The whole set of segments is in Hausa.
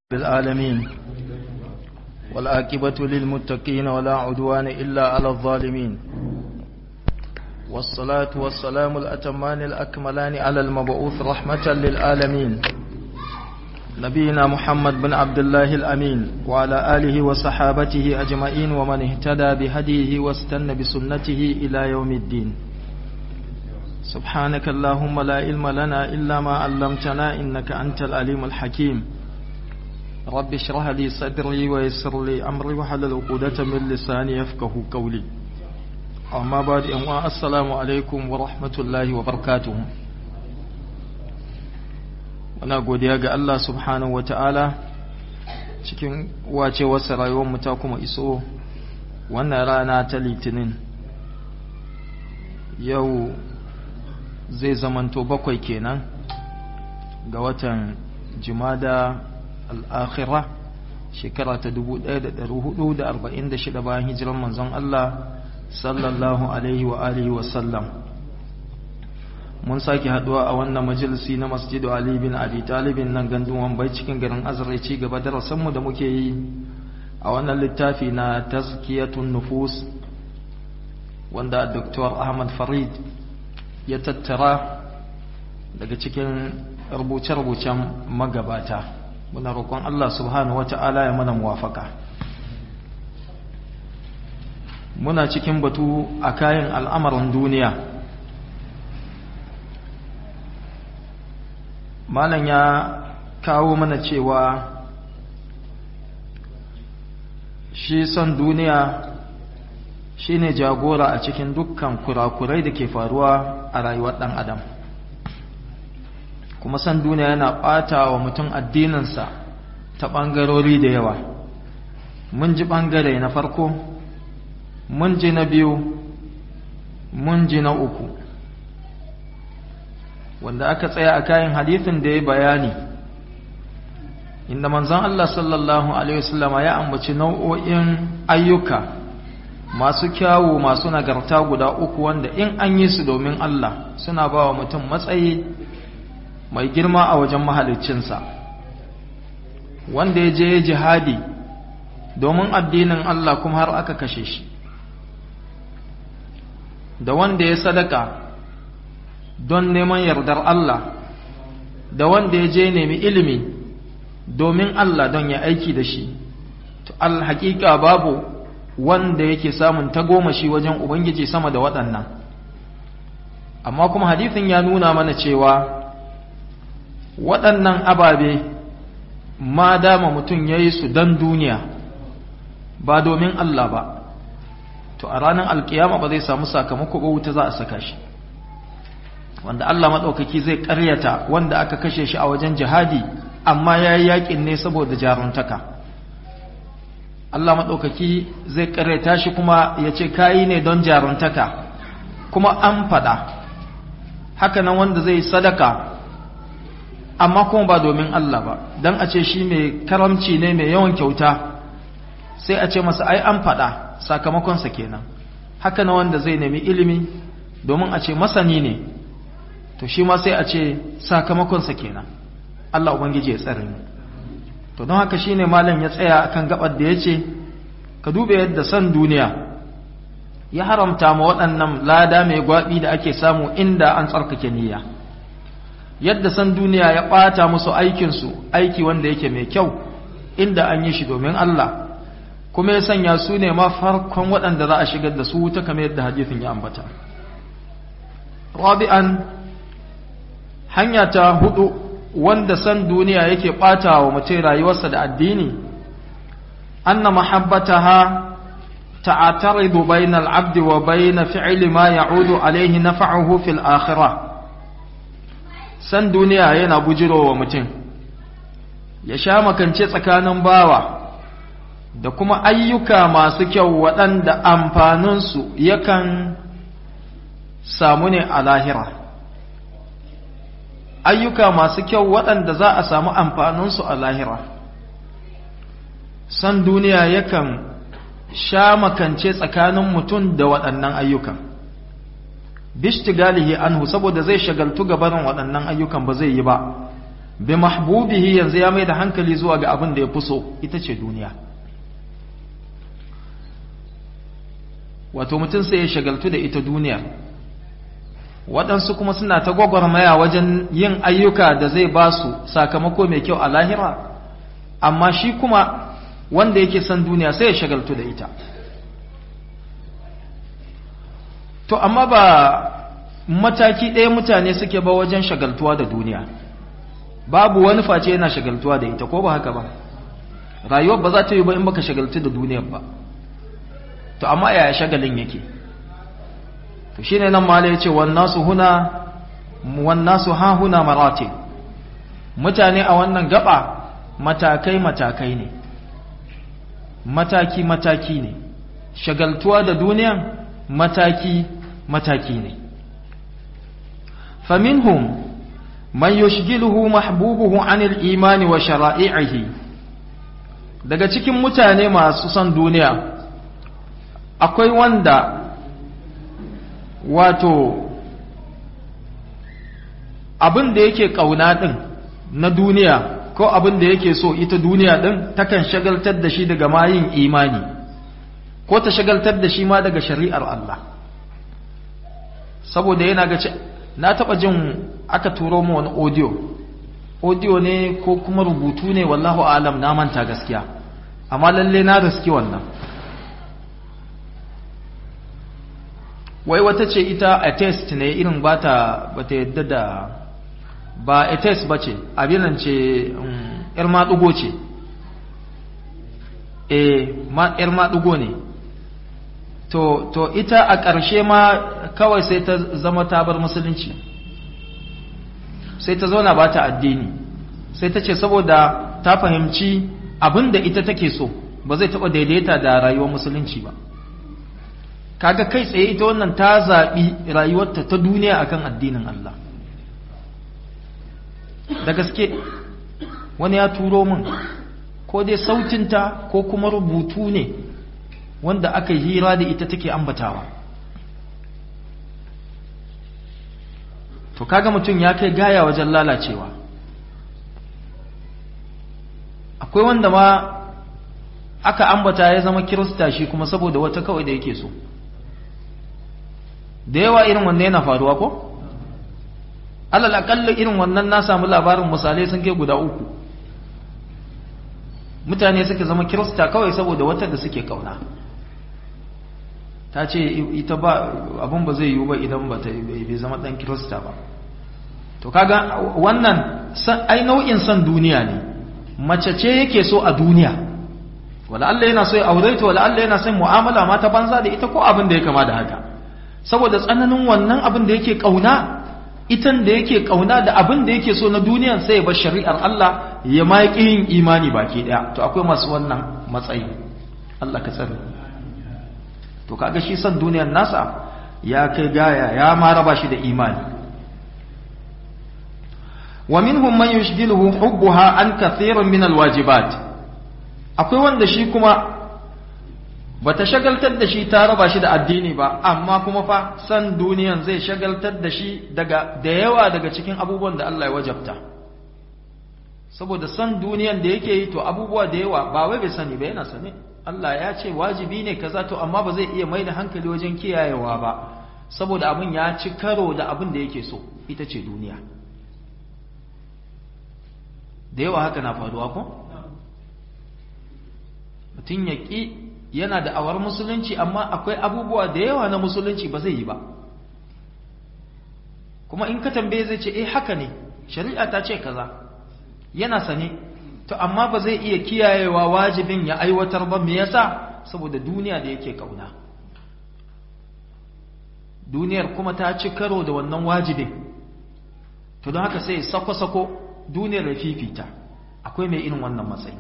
بالعالمين والآكبة للمتقين ولا عدوان إلا على الظالمين والصلاة والسلام الأتمان الأكملان على المبعوث رحمة للعالمين نبينا محمد بن عبد الله الأمين وعلى آله وصحابته أجمعين ومن اهتدى بهديه واستنى بسنته إلى يوم الدين سبحانك اللهم لا علم لنا إلا ما علمتنا إنك أنت العليم الحكيم رب اشرح لي صدري ويسر لي أمري وحلل عقدة من لساني يفقه قولي أما بعد أموا السلام عليكم ورحمة الله وبركاته wana godiya ga Allah subhanahu wa ta'ala cikin wacewarsa rayuwarmu ta kuma iso wannan rana ta litinin yau zai zamanto bakwai kenan ga watan jimada al'akhira shekara ta 1446 bayan hijiran manzon Allah sallallahu alaihi wa alihi wasallam mun sake haduwa a wannan majalisi na masjidu Ali bin Abi Talibin nan gandun Wambai cikin garin Azra ci gaba da rasanmu da muke yi a wannan littafi na tazkiyatun nufus wanda Dr. Ahmad Farid ya tattara daga cikin rubuce-rubucen magabata muna roƙon Allah subhanahu wata'ala ya mana muwafaka muna cikin batu a kayan al'amarin duniya malam ya kawo mana cewa shi son duniya shine jagora a cikin dukkan kurakurai da ke faruwa a rayuwar ɗan adam kuma son duniya yana ɓata wa mutum addininsa ta ɓangarori da yawa mun ji ɓangare na farko mun ji na biyu mun ji na uku wanda aka tsaya a kayan hadithin da ya bayani inda manzon Allah sallallahu alaihi wasallam ya ambaci nau'o'in ayyuka masu kyawu masu nagarta guda uku wanda in an yi su domin Allah suna ba wa mutum matsayi mai girma a wajen mahaliccinsa wanda ya je jihadi domin addinin Allah kuma har aka kashe shi da wanda ya sadaka don neman yardar Allah da wanda ya je nemi ilimi domin Allah don ya aiki da shi to alhaƙiƙa babu wanda yake samun tagomashi wajen Ubangiji sama da waɗannan amma kuma hadithin ya nuna mana cewa waɗannan ababe ma dama mutum ya yi su don duniya ba domin Allah ba to a ranar alkiyama ba zai samu sakamako ba wuta za a saka shi wanda Allah maɗaukaki zai ƙaryata wanda aka kashe shi a wajen jihadi amma ya yi yaƙin ne saboda jaruntaka Allah maɗaukaki zai ƙaryata shi kuma ya ce kayi ne don jaruntaka kuma an faɗa haka nan wanda zai sadaka amma kuma ba domin Allah ba don a ce shi mai karamci ne mai yawan kyauta sai a ce masa ai an faɗa sakamakonsa kenan haka na wanda zai nemi ilimi domin a ce masani ne to shi ma sai a ce sakamakonsa kenan Allah ubangiji ya tsare mu to don haka shine malam ya tsaya akan gabar da yace ka dube yadda san duniya ya haramta ma waɗannan lada mai gwabi da ake samu inda an tsarkake niyya yadda san duniya ya ɓata musu aikinsu aiki wanda yake mai kyau inda an yi shi domin Allah kuma ya sanya su ne ma farkon waɗanda za a shigar da su wuta kamar yadda hadithin ya ambata rabi'an hanya ta hudu wanda san duniya yake ɓata wa mutum rayuwarsa da addini anna mahabbataha ta'ataridu bainal abdi wa bain fi'li ma ya'udu alayhi naf'uhu fil akhirah san duniya yana bujirowa mutum ya sha makance tsakanin bawa da kuma ayyuka masu kyau waɗanda amfaninsu yakan samu ne a lahira ayyuka masu kyau waɗanda za a samu amfaninsu a lahira san duniya yakan sha makance tsakanin mutum da waɗannan ayyukan bishtigalihi anhu saboda zai shagaltu gabarin waɗannan ayyukan ba zai yi ba bi mahbubihi yanzu ya mai da hankali zuwa ga abin da ya fi so ita ce duniya wato mutum sai ya shagaltu da ita duniya waɗansu kuma suna ta gwagwarmaya wajen yin ayyuka da zai ba su sakamako mai kyau a lahira amma shi kuma wanda yake son duniya sai ya shagaltu da ita to amma ba mataki ɗaya mutane suke ba wajen shagaltuwa da duniya babu wani face yana shagaltuwa da ita ko ba haka ba rayuwar ba za ta yi ba in baka shagaltu da duniyar ba to amma yaya shagalin yake to shine nan mala yace wan nasu huna wan nasu ha huna marati mutane a wannan gaba matakai matakai ne mataki mataki ne shagaltuwa da duniyan mataki mataki ne faminhum man yushgiluhu mahbubuhu anil imani wa shara'i'ihi daga cikin mutane masu son duniya akwai wanda wato abin da yake kauna din na duniya ko abin da yake so ita duniya din takan shagaltar da shi daga mayin imani ko ta shagaltar da shi ma daga shari'ar Allah saboda yana ga na taba jin aka turo mu wani audio audio ne ko kuma rubutu ne wallahu alam na manta gaskiya amma lalle na riski wannan wai wata ce ita a test ne irin ba ta ba ta yadda da ba a test ba ce abinan ce yar maɗugo ce e yar maɗugo ne to, to ita a ƙarshe ma kawai sai ta zama ta bar musulunci sai ta zauna ba ta addini sai ta ce saboda ta fahimci abin da ita take so ba zai taɓa daidaita da rayuwar musulunci ba kaga kai tsaye ita wannan ta zaɓi rayuwarta ta duniya akan addinin Allah da gaske wani ya turo min ko dai sautinta ko kuma rubutu ne wanda aka yi hira da ita take ambatawa to kaga mutum ya kai gaya wajen lalacewa akwai wanda ma aka ambata ya zama kirista shi kuma saboda wata kawai da yake so da yawa irin wannan yana faruwa ko alal akalla irin wannan na samu labarin misalai sun kai guda uku mutane suka zama kirista kawai saboda wata da suke kauna ta ce ita ba abin ba zai yiwu ba idan ba ta bai zama dan kirista ba to kaga wannan ai nau'in son duniya ne mace ce yake so a duniya wala Allah yana so ya aure ta wala Allah yana son mu'amala ma ta banza da ita ko abin da ya kama da haka saboda tsananin wannan abin da yake kauna itan da yake kauna da abin da yake so na duniyan sai ya bar shari'ar Allah ya ma yin imani baki daya to akwai masu wannan matsayi Allah ka tsare to kaga shi san duniyar nasa ya kai gaya ya ma raba shi da imani wa minhum man yushghiluhu hubbuha an kathiran min alwajibat akwai wanda shi kuma bata shagaltar da shi ta raba shi da addini ba amma kuma fa san duniyan zai shagaltar da shi daga da yawa daga cikin abubuwan da Allah ya wajabta saboda san duniyan da yake yi to abubuwa da yawa ba wai bai sani ba yana sani Allah ya ce wajibi ne kaza to amma ba zai iya mai da hankali wajen kiyayewa ba saboda abin ya ci karo da abin da yake so ita ce duniya da yawa haka na faruwa ko mutum ya ƙi yana da awar musulunci amma akwai abubuwa da yawa na musulunci ba zai yi ba kuma in ka tambaye zai ce eh haka ne shari'a ta ce kaza yana sane to amma ba zai iya kiyayewa wajibin ya aiwatar ba me yasa saboda duniya da yake kauna duniyar kuma ta ci karo da wannan wajibin to don haka sai sako-sako duniyar da fifita akwai mai irin wannan matsayi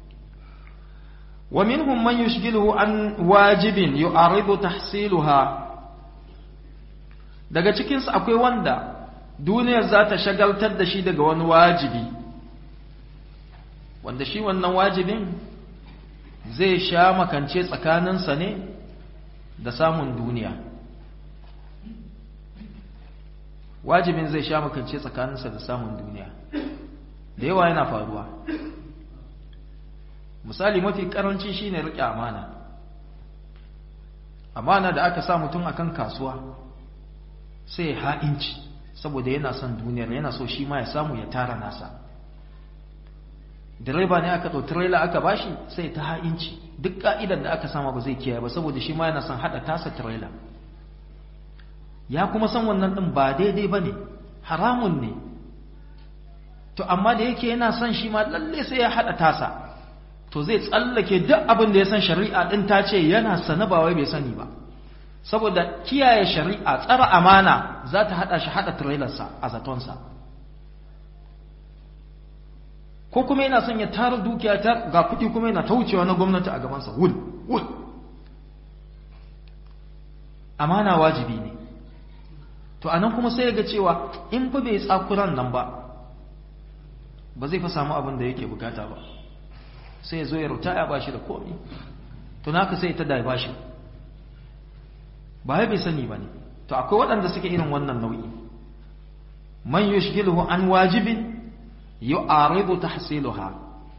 wa minhum man yushghiluhu an wajibin yu'aridu tahsiluha daga cikin su akwai wanda duniyar za ta shagaltar da shi daga wani wajibi wanda shi wannan wajibin zai sha makance tsakaninsa ne da samun duniya wajibin zai sha makance tsakaninsa da samun duniya da yawa yana faruwa misali mafi karanci shine riƙe amana amana da aka sa mutum akan kasuwa sai ya ha'inci saboda yana son duniyar yana so shi ma ya samu ya tara nasa direba ne aka ɗau trailer aka bashi sai ta ha'inci duk ka'idar da aka sama ba zai kiyaye ba saboda shi ma yana son haɗa tasa trailer ya kuma san wannan ɗin ba daidai ba ne haramun ne to amma da yake yana son shi ma lalle sai ya haɗa tasa to zai tsallake duk abin da ya san shari'a ɗin ta ce yana sana ba wai bai sani ba saboda kiyaye shari'a tsara amana za ta haɗa shi haɗa trailersa a zatonsa ko kuma yana son ya tara dukiya ta ga kuɗi kuma yana ta wucewa na gwamnati a gabansa wul wul amana wajibi ne to anan kuma sai ya ga cewa in fa bai tsakuran nan ba ba zai fa samu abin da yake bukata ba sai ya zo ya ruta ya bashi da komi to naka sai ta da bashi ba ya bai sani ba ne to akwai waɗanda suke irin wannan nau'i man yushghiluhu an wajibin yu'aridu tahsiluha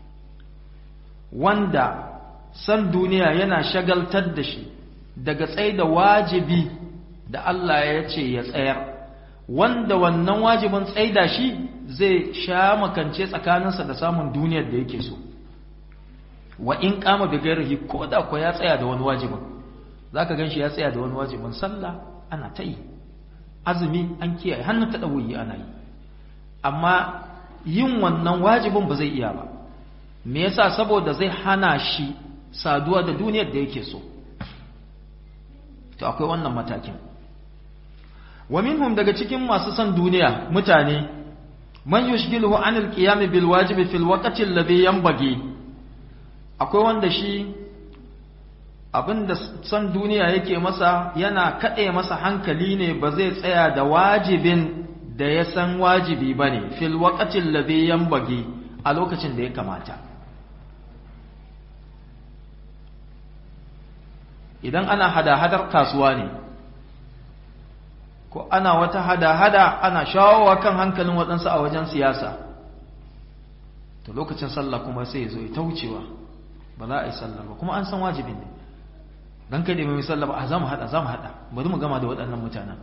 wanda san duniya yana shagaltar da shi daga tsaida wajibi da Allah ya ce ya tsayar wanda wannan wajibin tsaida shi zai sha makance tsakaninsa da samun duniyar da yake so wa in kama bi gairihi ko da ko ya tsaya da wani wajibin zaka ganshi ya tsaya da wani wajibin sallah ana ta yi azumi an kiyaye hannu ta dawuyi ana yi amma yin wannan wajibin ba zai iya ba me yasa saboda zai hana shi saduwa da duniyar da yake so to akwai wannan matakin wa minhum daga cikin masu son duniya mutane man yushghiluhu anil qiyam bil wajibi fil waqti alladhi yanbaghi akwai wanda shi abinda son duniya yake masa yana kade masa hankali ne ba zai tsaya da wajibin da ya san wajibi bane fil waqti alladhi yanbaghi a lokacin da ya kamata idan ana hada-hadar kasuwa ne ko ana wata hada-hada ana shawowa kan hankalin waɗansu a wajen siyasa to lokacin sallah kuma sai ya zo ya taucewa ba za a yi sallah ba kuma an san wajibin ne don kai da mai sallah ba a za mu hada za mu hada bari mu gama da waɗannan mutanen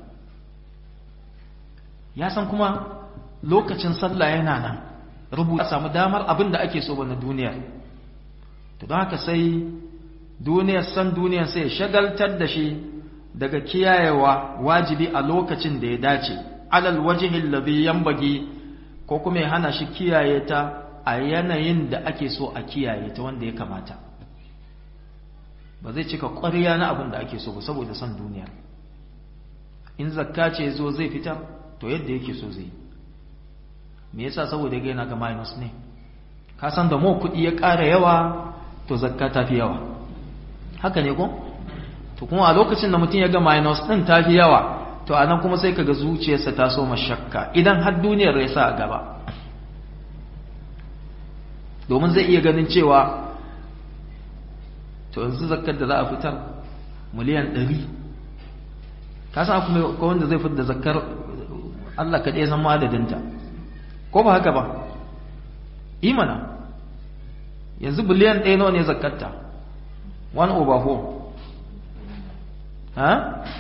ya san kuma lokacin sallah yana nan rubuta samu damar abin da ake so ba na duniya to don haka sai duniyar san duniyar sai shagaltar da shi daga kiyayewa wajibi a lokacin da ya dace alal wajihin ladhi yanbaghi ko kuma ya hana shi kiyaye ta a yanayin da ake so a kiyaye ta wanda ya kamata ba zai cika ƙwarya na abin da ake so ba saboda san duniya in zakka ce zo zai fitar to yadda yake so zai me yasa saboda ga yana ga minus ne ka san da mu kuɗi ya ƙara yawa to zakka ta fi yawa haka ne ko to kuma a lokacin da mutum ya ga minus din ta fi yawa to anan kuma sai kaga zuciyarsa ta so mashakka idan har duniyar ya sa a gaba domin zai iya ganin cewa to yanzu zakkar da za a fitar miliyan 100 ka san kuma ko wanda zai fitar da zakkar Allah kaɗai san madadinta ko ba haka ba imana yanzu biliyan ɗaya nawa ne zakkarta 1 over 4 ha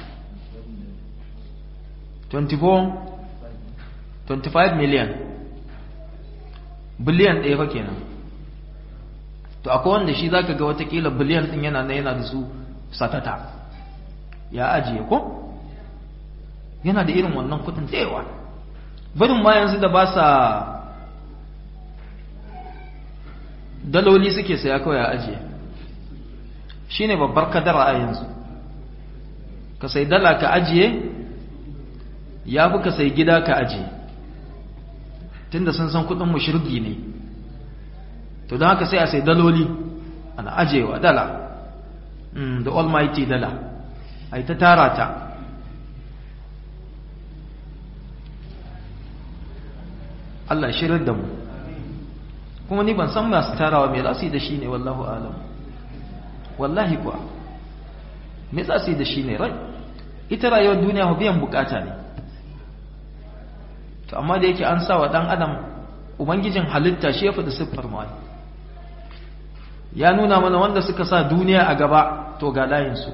24 25 million biliyan ɗaya fa kenan to akwai wanda shi zaka ga watakila biliyan ɗin yana na yana da su satata ya ajiye ko yana da irin wannan kudin tsayawa barin ma yanzu da ba sa daloli suke saya kawai ya ajiye shi ne babbar kadara a yanzu ka sai dala ka ajiye ya fi ka sai gida ka ajiye tunda sun san kudin mushirgi ne to don haka sai a sai daloli ana ajiyewa dala da almighty dala a ta tara ta Allah shirar da mu kuma ni ban san masu tarawa me za su yi da shi ne wallahu alam wallahi kuwa me za su yi da shi ne rai ita rayuwar duniya biyan bukata ne to amma da yake an sa wa dan adam ubangijin halitta shi ya faɗi siffar mu ya nuna mana wanda suka sa duniya a gaba to ga layinsu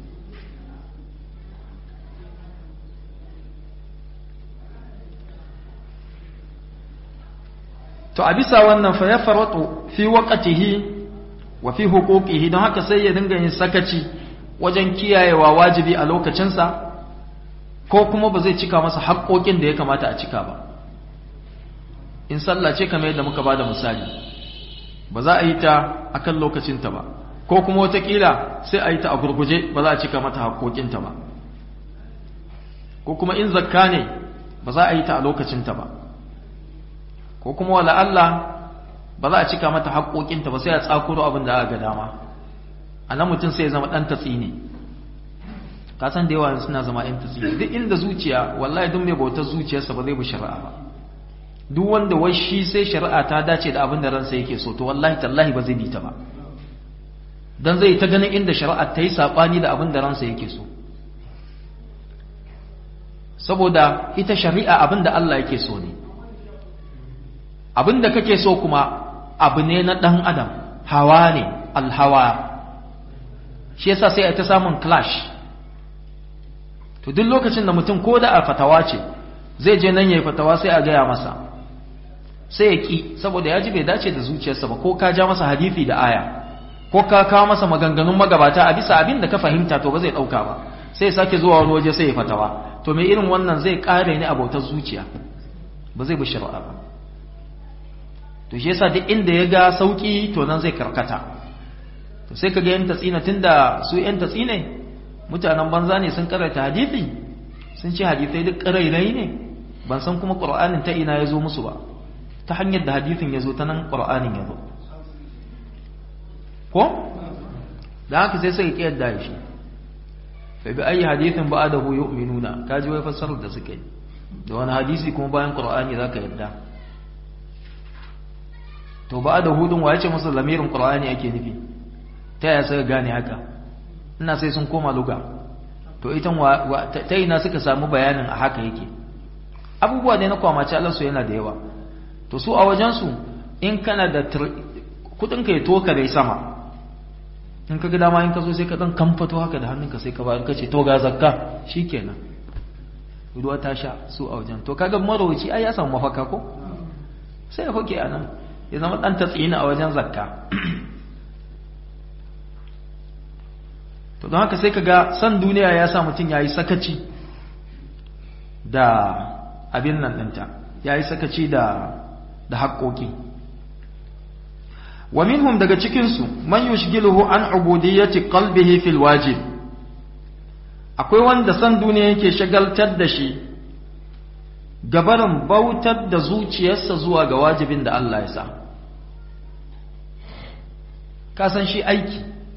to a bisa wannan fa ya faratu fi waqtihi wa fi huquqihi don haka sai ya dinga yin sakaci wajen kiyayewa wajibi a lokacinsa ko kuma ba zai cika masa haƙoƙin da ya kamata a cika ba in sallah ce kamar yadda muka bada misali ba za a yi ta akan lokacinta ba ko kuma watakila sai a yi ta a gurguje ba za a cika mata haƙoƙinta ba ko kuma in zakka ne ba za a yi ta a lokacinta ba ko kuma wala Allah ba za a cika mata haƙoƙinta ba sai a tsakuro abin da aka ga dama a nan mutum sai ya zama ɗan tatsi ne ka san da yawa suna zama ɗan tatsi duk inda zuciya wallahi duk mai bautar zuciyarsa ba zai bi shari'a ba duk wanda wai shi sai shari'a ta dace da abin da ransa yake so to wallahi tallahi ba zai bi ta ba dan zai ta ganin inda shari'a ta yi sabani da abin da ransa yake so saboda ita shari'a abin da Allah yake so ne abin da kake so kuma abu ne na dan adam hawa ne alhawa shi yasa sai a ta samun clash to duk lokacin da mutum ko da a fatawa ce zai je nan yayi fatawa sai a gaya masa sai ya ki saboda ya ji bai dace da zuciyarsa ba ko ka ja masa hadisi da aya ko ka kawo masa maganganun magabata a bisa abin da ka fahimta to ba zai dauka ba sai ya sake zuwa wani waje sai ya fatawa to mai irin wannan zai kare ni abautar zuciya ba zai bi shari'a ba to shi yasa duk inda ya ga sauki to nan zai karkata to sai kaga yan tatsina tunda su yan tatsine mutanen banza ne sun karanta hadisi sun ce hadisai duk karairai ne ban san kuma qur'anin ta ina ya zo musu ba ta hanyar da hadisin ya zo ta nan qur'anin ya zo ko da haka sai suka kiyar da shi fa bi ayi hadithin ba'dahu yu'minuna kaji wai fassarar da suka yi da wani hadisi kuma bayan qur'ani zaka yadda to ba'dahu din waye ce masa lamirin qur'ani ake nufi ta yaya suka gane haka ina sai sun koma luga to ita ta ina suka samu bayanin a haka yake abubuwa ne na kwamace Allah su yana da yawa to su a wajen su in kana da kudin ka ya toka dai sama in ka ga dama in ka zo sai ka dan kamfato haka da hannunka sai ka bayar ka ce to ga zakka shikenan ruwa ta sha su a wajen to kaga marauci ai ya samu mafaka ko sai ya hoke a nan ya zama dan tatsina a wajen zakka to don haka sai ka ga san duniya ya sa mutum ya yi sakaci da abin nan ɗinta ya yi sakaci da da haƙoƙi wa minhum daga cikinsu man yushgiluhu an ubudiyyati qalbihi fil wajib akwai wanda san duniya yake shagaltar da shi gabarin bautar da zuciyarsa zuwa ga wajibin da Allah ya sa ka san shi aiki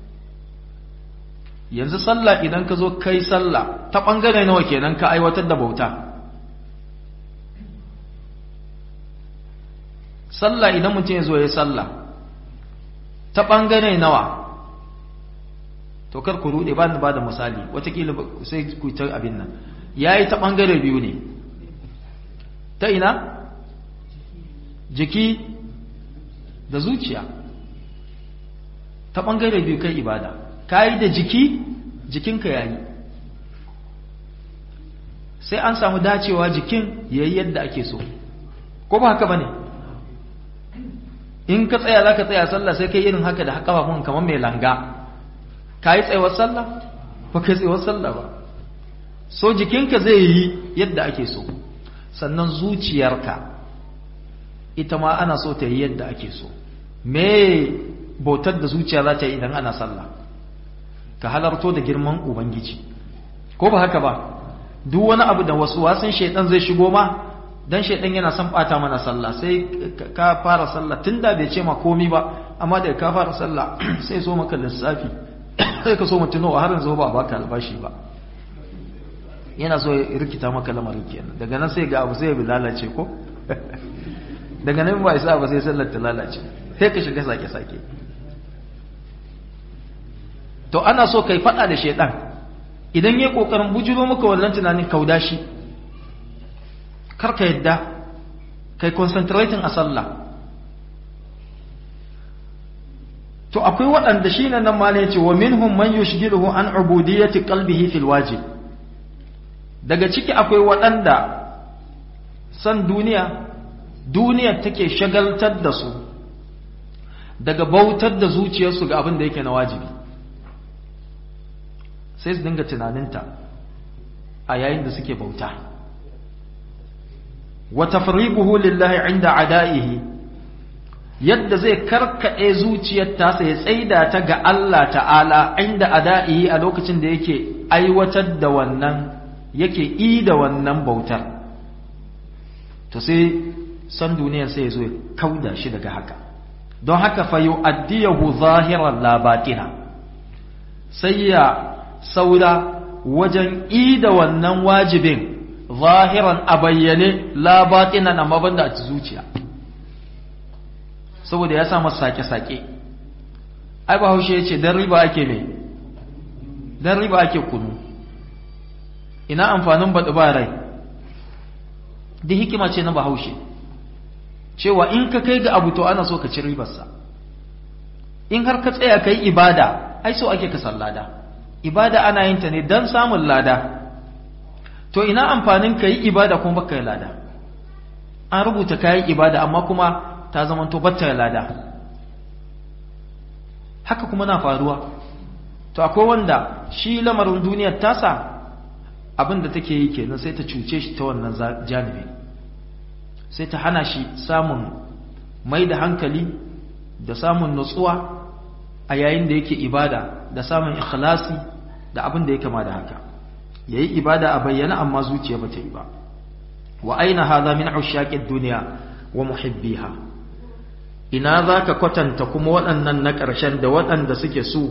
yanzu sallah idan ka zo kai sallah ta ɓangare nawa kenan ka aiwatar da bauta sallah idan mutum ya zo ya sallah ta ɓangare nawa to kar ku rude ba ni ba da misali watakila sai ku ta abin nan ya yi ta ɓangare biyu ne ta ina jiki da zuciya ta ɓangare biyu kai ibada ka yi da jiki jikinka ya yi sai an samu dacewa jikin ya yi yadda ake so ko ba haka ba ne in ka tsaya za ka tsaya sallah sai kai irin haka da kafafun kamar mai langa ka yi tsayawar sallah ba ka yi tsayawar sallah ba so jikinka zai yi yadda ake so sannan zuciyarka ita ma ana so ta yi yadda ake so me bautar da zuciya za ta yi idan ana sallah ka halarto da girman ubangiji ko ba haka ba duk wani abu da wasu wasan shaidan zai shigo ma dan shaidan yana son bata mana sallah sai ka fara sallah tunda bai ce ma komi ba amma da ka fara sallah sai so maka lissafi sai ka so mutuno har yanzu ba baka albashi ba yana so ya rikita maka lamarin kenan daga nan sai ga abu sai ya lalace ko daga nan ba isa ba sai sallar ta lalace sai ka shiga sake sake to ana so kai fada da shaidan idan yayi kokarin bujuro maka wannan tunanin kauda shi karka yadda kai concentrating a sallah to akwai waɗanda shi nan ma ne ce wa minhum man yushghiluhu an ubudiyyati qalbihi fil wajib daga ciki akwai waɗanda san duniya duniya take shagaltar da su daga bautar da zuciyarsu ga abin da yake na wajibi sai su dinga tunaninta a yayin da suke bauta wa tafriquhu lillahi inda ada'ihi yadda zai karkade zuciyar tasa ya tsaida ta ga Allah ta'ala inda ada'ihi a lokacin da yake aiwatar da wannan yake yi da wannan bautar to sai san duniyar sai ya zo ya kauda shi daga haka don haka fa yu'addiyahu zahiran la batina sai ya saura wajen yi da wannan wajibin zahiran a bayyane la batina na mabanda a zuciya saboda ya sa masa sake-sake ai ba haushe ya ce don riba ake ne don riba ake kunu ina amfanin baɗi ba rai da hikima ce na bahaushe cewa in ka kai ga abu to ana so ka ci ribarsa in har ka tsaya ka yi ibada ai so ake ka lada ibada ana yin ta ne don samun lada to ina amfanin ka yi ibada kuma baka yi lada an rubuta ka yi ibada amma kuma ta zama to batta lada haka kuma na faruwa to akwai wanda shi lamarin duniyar tasa abin da take yi kenan sai ta cuce shi ta wannan janibi sai ta hana shi samun mai da hankali da samun nutsuwa a yayin da yake ibada da samun ikhlasi da abin da ya kama da haka yayi ibada a bayyana amma zuciya bata yi ba wa aina hadha min ushaqid dunya wa muhibbiha ina zaka kwatanta kuma waɗannan na ƙarshen da waɗanda suke su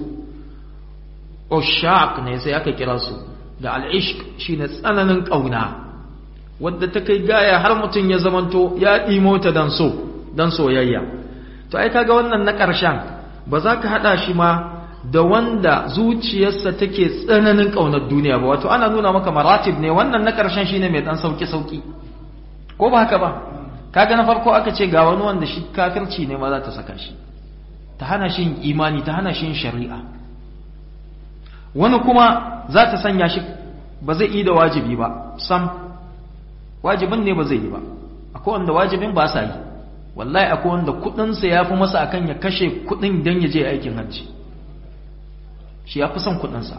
ushaq ne sai aka kira su da al'ishq shine tsananin ƙauna wadda ta kai gaya har mutum ya zamanto ya ɗimo ta dan so dan soyayya to ai kaga wannan na ƙarshen ba za ka haɗa shi ma da wanda zuciyarsa take tsananin ƙaunar duniya ba wato ana nuna maka maratib ne wannan na ƙarshen shine mai ɗan sauki sauki ko ba haka ba kaga na farko aka ce ga wani wanda shi kafirci ne ma za ta saka shi ta hana shi imani ta hana shi shari'a wani kuma za ta sanya shi ba zai yi da wajibi ba sam wajibin ne ba zai yi ba akwai wanda wajibin ba sa yi wallahi akwai wanda kudinsa ya fi masa akan ya kashe kudin don ya je aikin hajji shi ya fi son kudinsa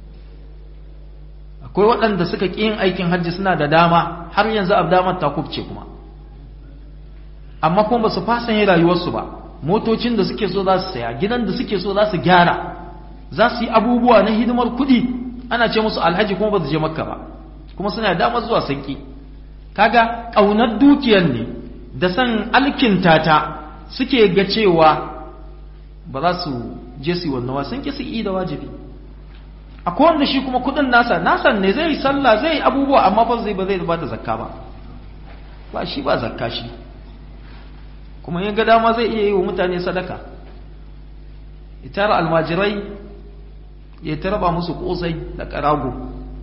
akwai waɗanda suka ƙi yin aikin hajji suna da dama har yanzu a damar ta kubce kuma amma kuma ba su fasa yin rayuwarsu ba motocin da suke so za su saya gidan da suke so za su gyara za su yi abubuwa na hidimar kuɗi ana ce musu alhaji kuma ba su je makka ba kuma suna damar zuwa sanki kaga ƙaunar dukiyar ne da san alkinta ta suke ga cewa ba za su je su yi wannan wasan ki su yi da wajibi akwai wanda shi kuma kuɗin nasa nasan ne zai yi sallah zai yi abubuwa amma fa zai ba zai ba da zakka ba ba shi ba zakka shi kuma yin ga dama zai iya yi wa mutane sadaka itara almajirai ya ta raba musu kosai da karago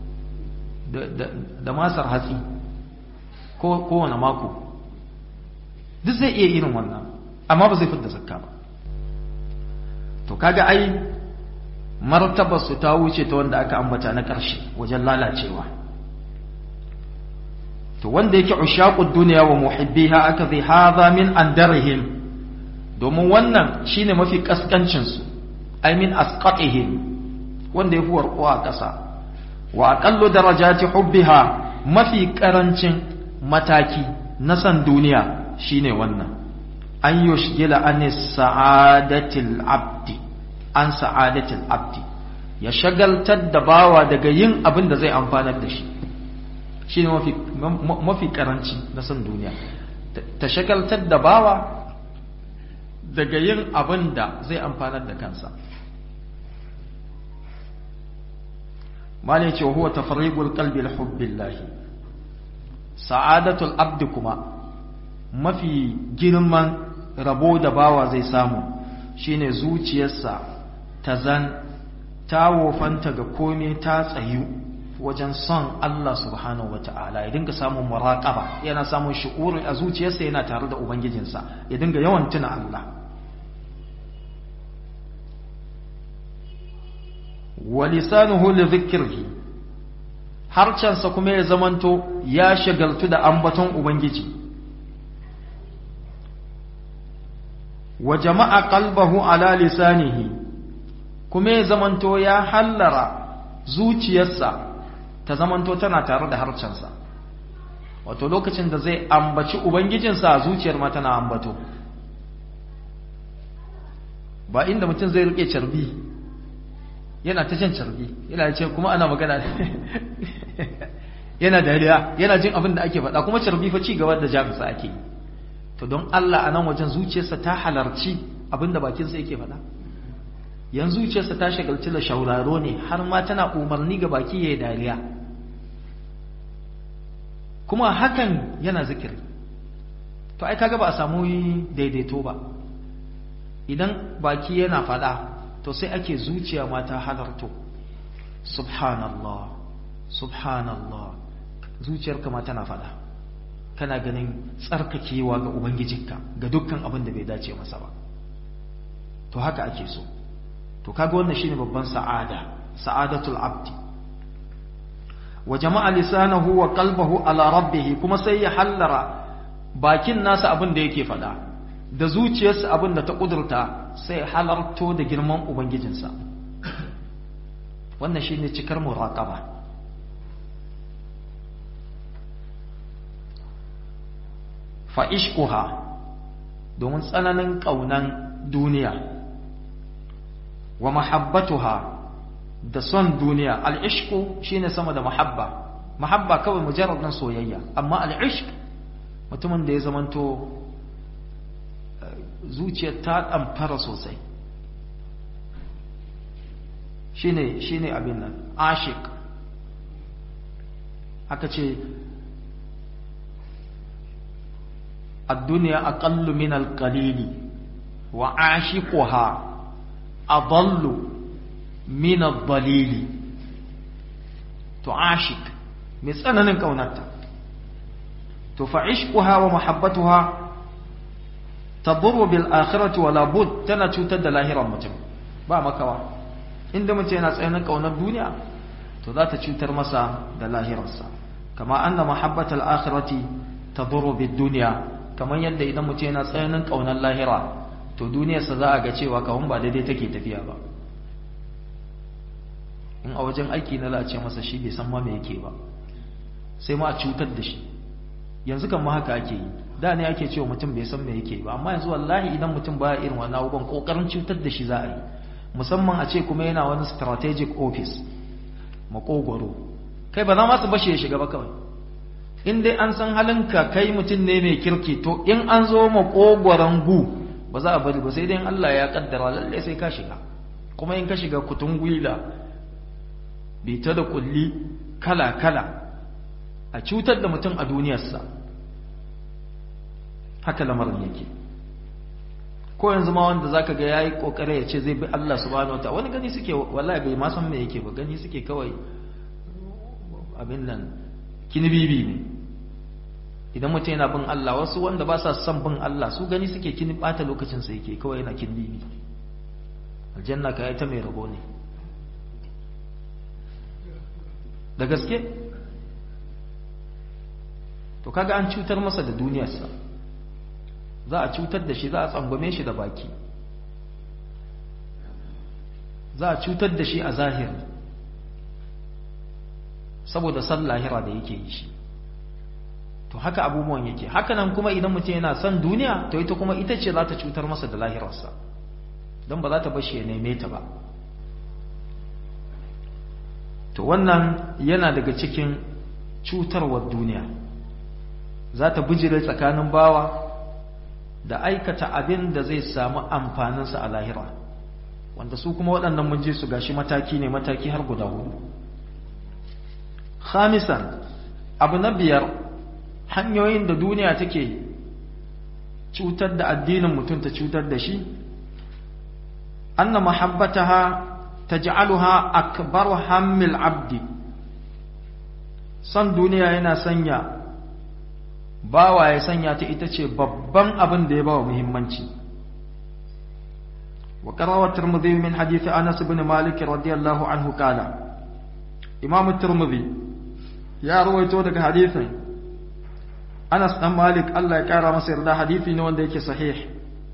da masar hatsi kowane mako duk zai iya irin wannan amma ba zai fidda zakka ba to kaga ai martabar su ta wuce ta wanda aka ambata na ƙarshe wajen lalacewa to wanda yake ushaqud dunya wa muhibbiha aka zai hadha min andarihim domin wannan shine mafi kaskancin su ai min asqatihim wanda yafi warkuwa a ƙasa wa aqallu darajati hubbiha mafi karancin mataki na san duniya shine wannan an yushgila an sa'adatil abdi an sa'adatil abdi ya shagaltar da bawa daga yin abin da zai amfanar da shi shi ne mafi karanci na san duniya ta shagaltar da bawa daga yin abin da zai amfanar da kansa malai ce huwa tafriqul qalbi li hubbillahi sa'adatul abdi kuma mafi girman rabo da bawa zai samu shine zuciyarsa ta zan ta wofanta ga komai ta tsayu wajen son Allah subhanahu wata'ala ya dinga samun muraqaba yana samun shu'uri a zuciyarsa yana tare da ubangijinsa ya dinga yawan tuna Allah wa lisanuhu li dhikrihi harcansa kuma ya zamanto ya shagaltu da ambaton ubangiji wa jama'a qalbahu ala lisanihi kuma ya zamanto ya hallara zuciyarsa ta zamanto tana tare da harcensa wato lokacin da zai ambaci ubangijinsa zuciyar ma tana ambato ba inda mutum zai rike carbi yana ta jan carbi yana ce kuma ana magana yana dariya yana jin abin da ake faɗa kuma carbi fa ci gaba da jami'a ake yi to don Allah a nan wajen zuciyarsa ta halarci abin da bakinsa yake faɗa yanzu zuciyarsa ta shagalci da shauraro ne har ma tana umarni ga baki ya yi dariya kuma hakan yana zikiri to ai kaga ba a samu daidaito ba idan baki yana faɗa to sai ake zuciya ma ta halarto subhanallah subhanallah zuciyarka ma tana faɗa kana ganin tsarkakewa ga ubangijinka ga dukkan abin da bai dace masa ba to haka ake so to kaga wannan shine babban sa'ada sa'adatul abdi wa jama'a lisanahu wa qalbahu ala rabbih kuma sai ya hallara bakin nasa abin da yake faɗa da zuciyarsa abin da ta kudurta sai halarto da girman ubangijinsa wannan shine cikar muraqaba fa ishquha domin tsananin kaunan duniya wa mahabbatuha da son duniya al'ishku shine sama da mahabba mahabba kawai mujarradin soyayya amma al'ishq mutumin da ya zamanto zuciyar ta ɗamfara sosai shine shine abin nan ashik aka ce الدنيا أقل من القليل وعاشقها أضل من الضليل تعاشق مثلا كونتا تفعشقها ومحبتها تضر بالآخرة ولا بد تنا تشوتد لاهرا متم با مكوا inda mutum yana tsayanin kaunar duniya to za ta cutar masa da lahirarsa kama anna mahabbatal akhirati tadurru bid dunya kamar yadda idan mutum yana tsayanin kaunar lahira to duniyarsa za a ga cewa kawun ba daidai take tafiya ba in a wajen aiki na za a ce masa shi bai san ma me yake ba sai ma a cutar da shi yanzu kan ma haka ake yi da ne ake cewa mutum bai san me yake ba amma yanzu wallahi idan mutum baya irin wannan abubuwan kokarin cutar da shi za a yi musamman a ce kuma yana wani strategic office makogwaro kai ba za ma su bashi ya shiga ba kawai in dai an san halinka kai mutum ne mai kirki to in an zo makogwaron gu ba za a bari ba sai dai Allah ya kaddara lalle sai ka shiga kuma in ka shiga kutun gwila bita da kulli kala kala a cutar da mutum a duniyarsa haka lamarin yake ko yanzu ma wanda zaka ga yayi kokare ya ce zai bi Allah subhanahu wataala wani gani suke wallahi bai ma san me yake ba gani suke kawai abin nan kinibibi ne idan mutum yana bin Allah wasu wanda ba sa son bin Allah su gani suke kini bata lokacin sa yake kawai yana kinibibi aljanna ka ta mai rabo ne da gaske to kaga an cutar masa da duniyarsa za a cutar da shi za a tsangwame shi da baki za a cutar da shi a zahiri saboda san lahira da yake yi shi to haka abubuwan yake haka nan kuma idan mutum yana son duniya to ita kuma ita ce za ta cutar masa da lahirarsa don ba za ta bashi ya neme ta ba to wannan yana daga cikin cutarwar duniya za ta bijire tsakanin bawa da aikata abin da zai samu amfaninsa a lahira wanda su kuma waɗannan mun je su gashi mataki ne mataki har guda hudu khamisan abu na biyar hanyoyin da duniya take cutar da addinin mutum ta cutar da shi anna mahabbataha taj'aluha akbar hammil abdi son duniya yana sanya bawa ya sanya ta ita ce babban abin da ya bawa muhimmanci wa qarawa tirmidhi min hadith Anas ibn Malik radiyallahu anhu kala Imam tirmidhi ya rawaito daga hadithin Anas dan Malik Allah ya kara masa yarda hadisi ne wanda yake sahih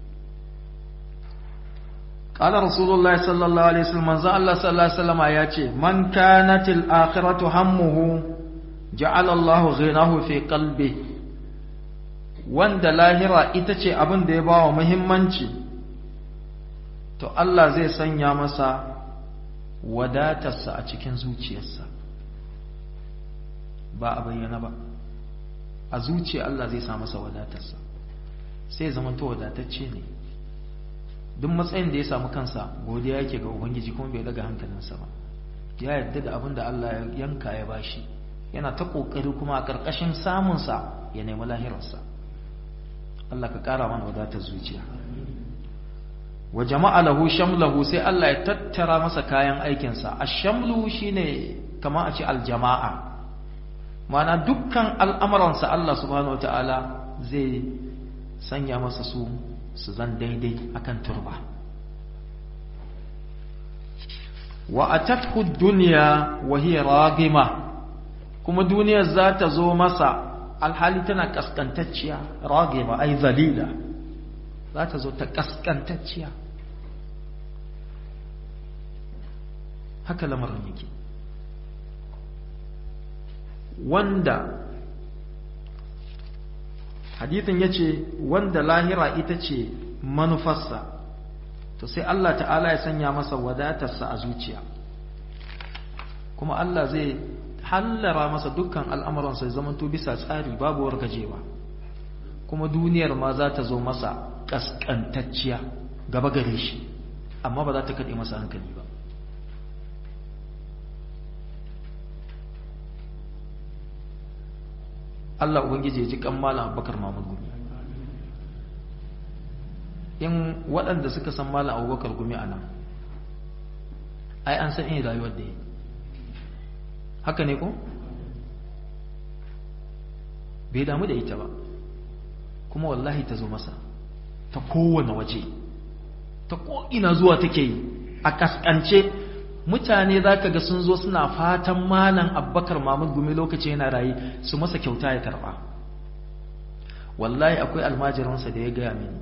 قال رسول الله صلى الله عليه وسلم من الله صلى الله عليه وسلم ياتي من كانت الآخرة همه جعل الله غناه في قلبه wanda lahira ita ce abin da ya ba wa muhimmanci to Allah zai sanya masa wadatarsa a cikin zuciyarsa ba a bayyana ba a zuciya Allah zai sa masa wadatarsa sai zama to wadatacce ne duk matsayin da ya samu kansa godiya yake ga ubangiji kuma bai daga hankalinsa ba ya yadda da abin da Allah ya yanka ya bashi yana ta kokari kuma a karkashin samunsa ya nemi lahirarsa Allah ka kara mana wadatar zuciya wa jama'a lahu shamlahu sai Allah ya tattara masa kayan aikinsa ash-shamlu shine kamar a ce aljama'a ma'ana dukkan al'amuransa Allah subhanahu wataala zai sanya masa su su zan daidai akan turba wa atathu dunya wa hiya ragima kuma duniyar za ta zo masa alhali tana kaskantacciya ragima ai zalila za ta zo ta kaskantacciya haka lamarin yake wanda hadithin ya ce wanda lahira ita ce manufarsa to sai Allah ta'ala ya sanya masa wadatarsa a zuciya kuma Allah zai hallara masa dukkan al'amuransa ya zamanto bisa tsari babu wargajewa kuma duniyar ma za ta zo masa ƙasƙantacciya gaba gare shi amma ba za ta kaɗe masa hankali ba Allah Ubangiji ya ji kan Malam Abubakar Mahmud Gumi in waɗanda suka san Malam Abubakar Gumi a nan ai an san in rayuwar da yi haka ne ko? bai damu da ita ba kuma wallahi ta zo masa ta kowane waje ta ko'ina zuwa take yi a kaskance mutane za ka ga sun zo suna fatan malam abbakar mahmud gumi lokaci yana rayu su masa kyauta ya karba wallahi akwai almajiransa da ya gaya mini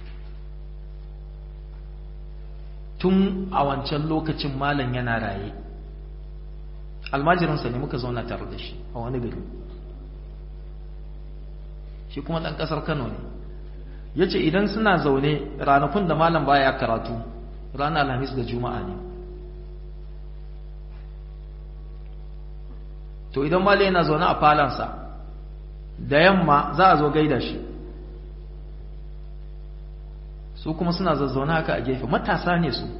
tun a wancan lokacin malam yana raye almajiransa ne muka zauna tare da shi a wani gari shi kuma ɗan ƙasar kano ne ya ce idan suna zaune ranakun da malam baya karatu ranar alhamis da juma'a ne to idan mali yana zaune a falansa da yamma za a zo gaida shi su kuma suna zazzaune haka a gefe matasa ne su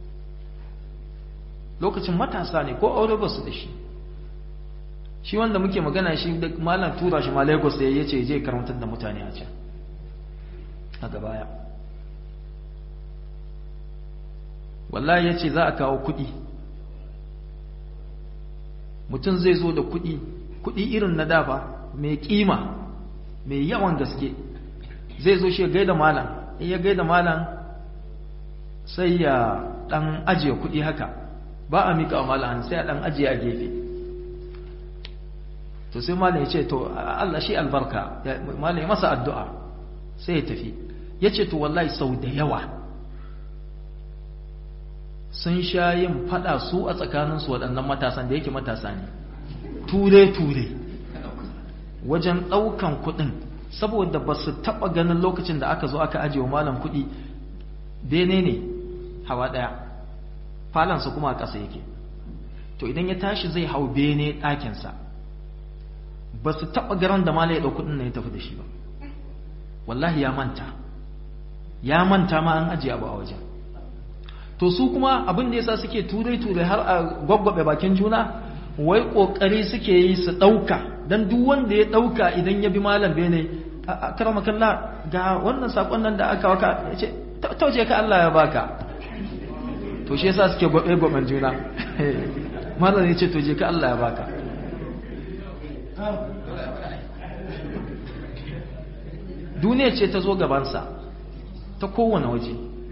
lokacin matasa ne ko aure ba su da shi shi wanda muke magana shi da malam tura shi ma lagos ya ce je karantar da mutane a can a gabaya wallahi ya ce za a kawo kuɗi mutum zai zo da kuɗi kuɗi irin na dafa mai ƙima mai yawan gaske zai zo shi ya gaida malam in ya gaida malam sai ya ɗan ajiye kuɗi haka ba a miƙa wa malam sai a ɗan ajiye a gefe to sai malam ya ce to Allah shi albarka malam ya masa addu'a sai ya tafi ya ce to wallahi sau da yawa sun sha yin fada su a tsakaninsu waɗannan matasan da yake matasa ne ture-ture wajen ɗaukan kuɗin saboda ba su taɓa ganin lokacin da aka zo aka ajiye wa malam kuɗi bene ne hawa ɗaya falansa kuma a ƙasa yake to idan ya tashi zai hau bene ɗakinsa ba su taɓa garan da malam ya ɗau kuɗin na ya tafi da shi ba wallahi ya manta ya manta ma an ajiye abu a wajen to su kuma abin da yasa suke turai-turai har a gwaggwabe bakin juna wai kokari suke yi su dauka dan duk wanda ya dauka idan ya bi malam bene a karama kalla ga wannan sakon nan da aka waka yace tauje ka Allah ya baka to shi yasa suke gwabe gwaben juna malam yace to je ka Allah ya baka duniya ce ta zo gabansa ta kowane waje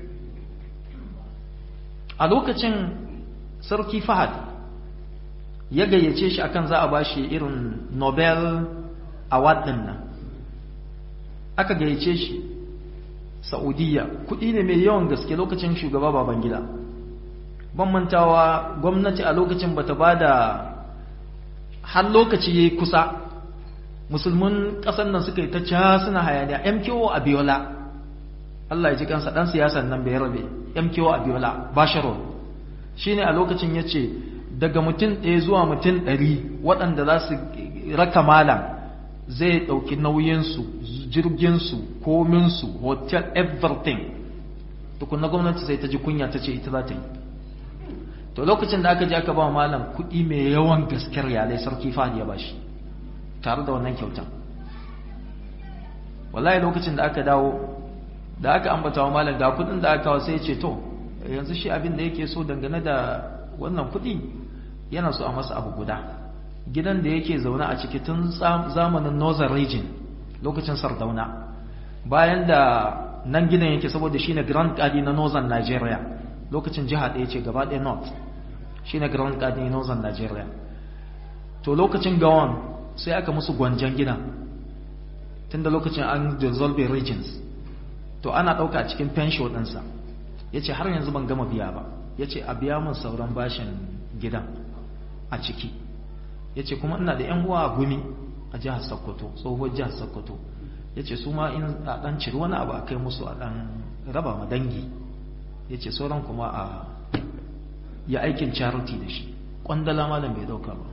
a lokacin sarki fahad ya gayyace shi akan za a bashi irin nobel award din nan aka gayyace shi saudiya kudi ne mai yawan gaske lokacin shugaba baban gida ban mantawa gwamnati a lokacin bata bada har lokaci yayi kusa musulmin ƙasar nan suka yi ta ca suna hayaniya MKO Abiola Allah ya ji kansa dan siyasan nan bai rabe MKO Abiola Basharo shine a lokacin yace daga mutum ɗaya zuwa mutum ɗari waɗanda za su raka malam zai ɗauki nauyinsu jirginsu kominsu hotel everything tukunna gwamnati sai ta ji kunya ta ce ita za ta yi to lokacin da aka je aka ba malam kuɗi mai yawan gaskiyar yalai sarki fahad ya bashi tare da wannan kyautan wallahi lokacin da aka dawo da aka ambata wa malam ga kuɗin da aka kawo sai ya ce to yanzu shi abin da yake so dangane da wannan kuɗi yana so a masa abu guda gidan da yake zaune a ciki tun zamanin northern region lokacin sardauna bayan da nan gidan yake saboda shine grand kadi na northern nigeria lokacin jiha ɗaya ce gaba ɗaya north shine grand kadi na northern nigeria to lokacin gawon sai aka musu gwanjan gidan tun da lokacin an dissolve regions to ana ɗauka a cikin pension ɗinsa ya ce har yanzu ban gama biya ba ya ce a biya min sauran bashin gidan a ciki ya ce kuma ina da 'yan uwa a gumi a jihar sokoto tsohuwar jihar sokoto ya ce su ma in a ɗan ciri wani abu a kai musu a ɗan raba ma dangi ya ce sauran kuma a ya aikin charity da shi ƙwandala malam bai ɗauka ba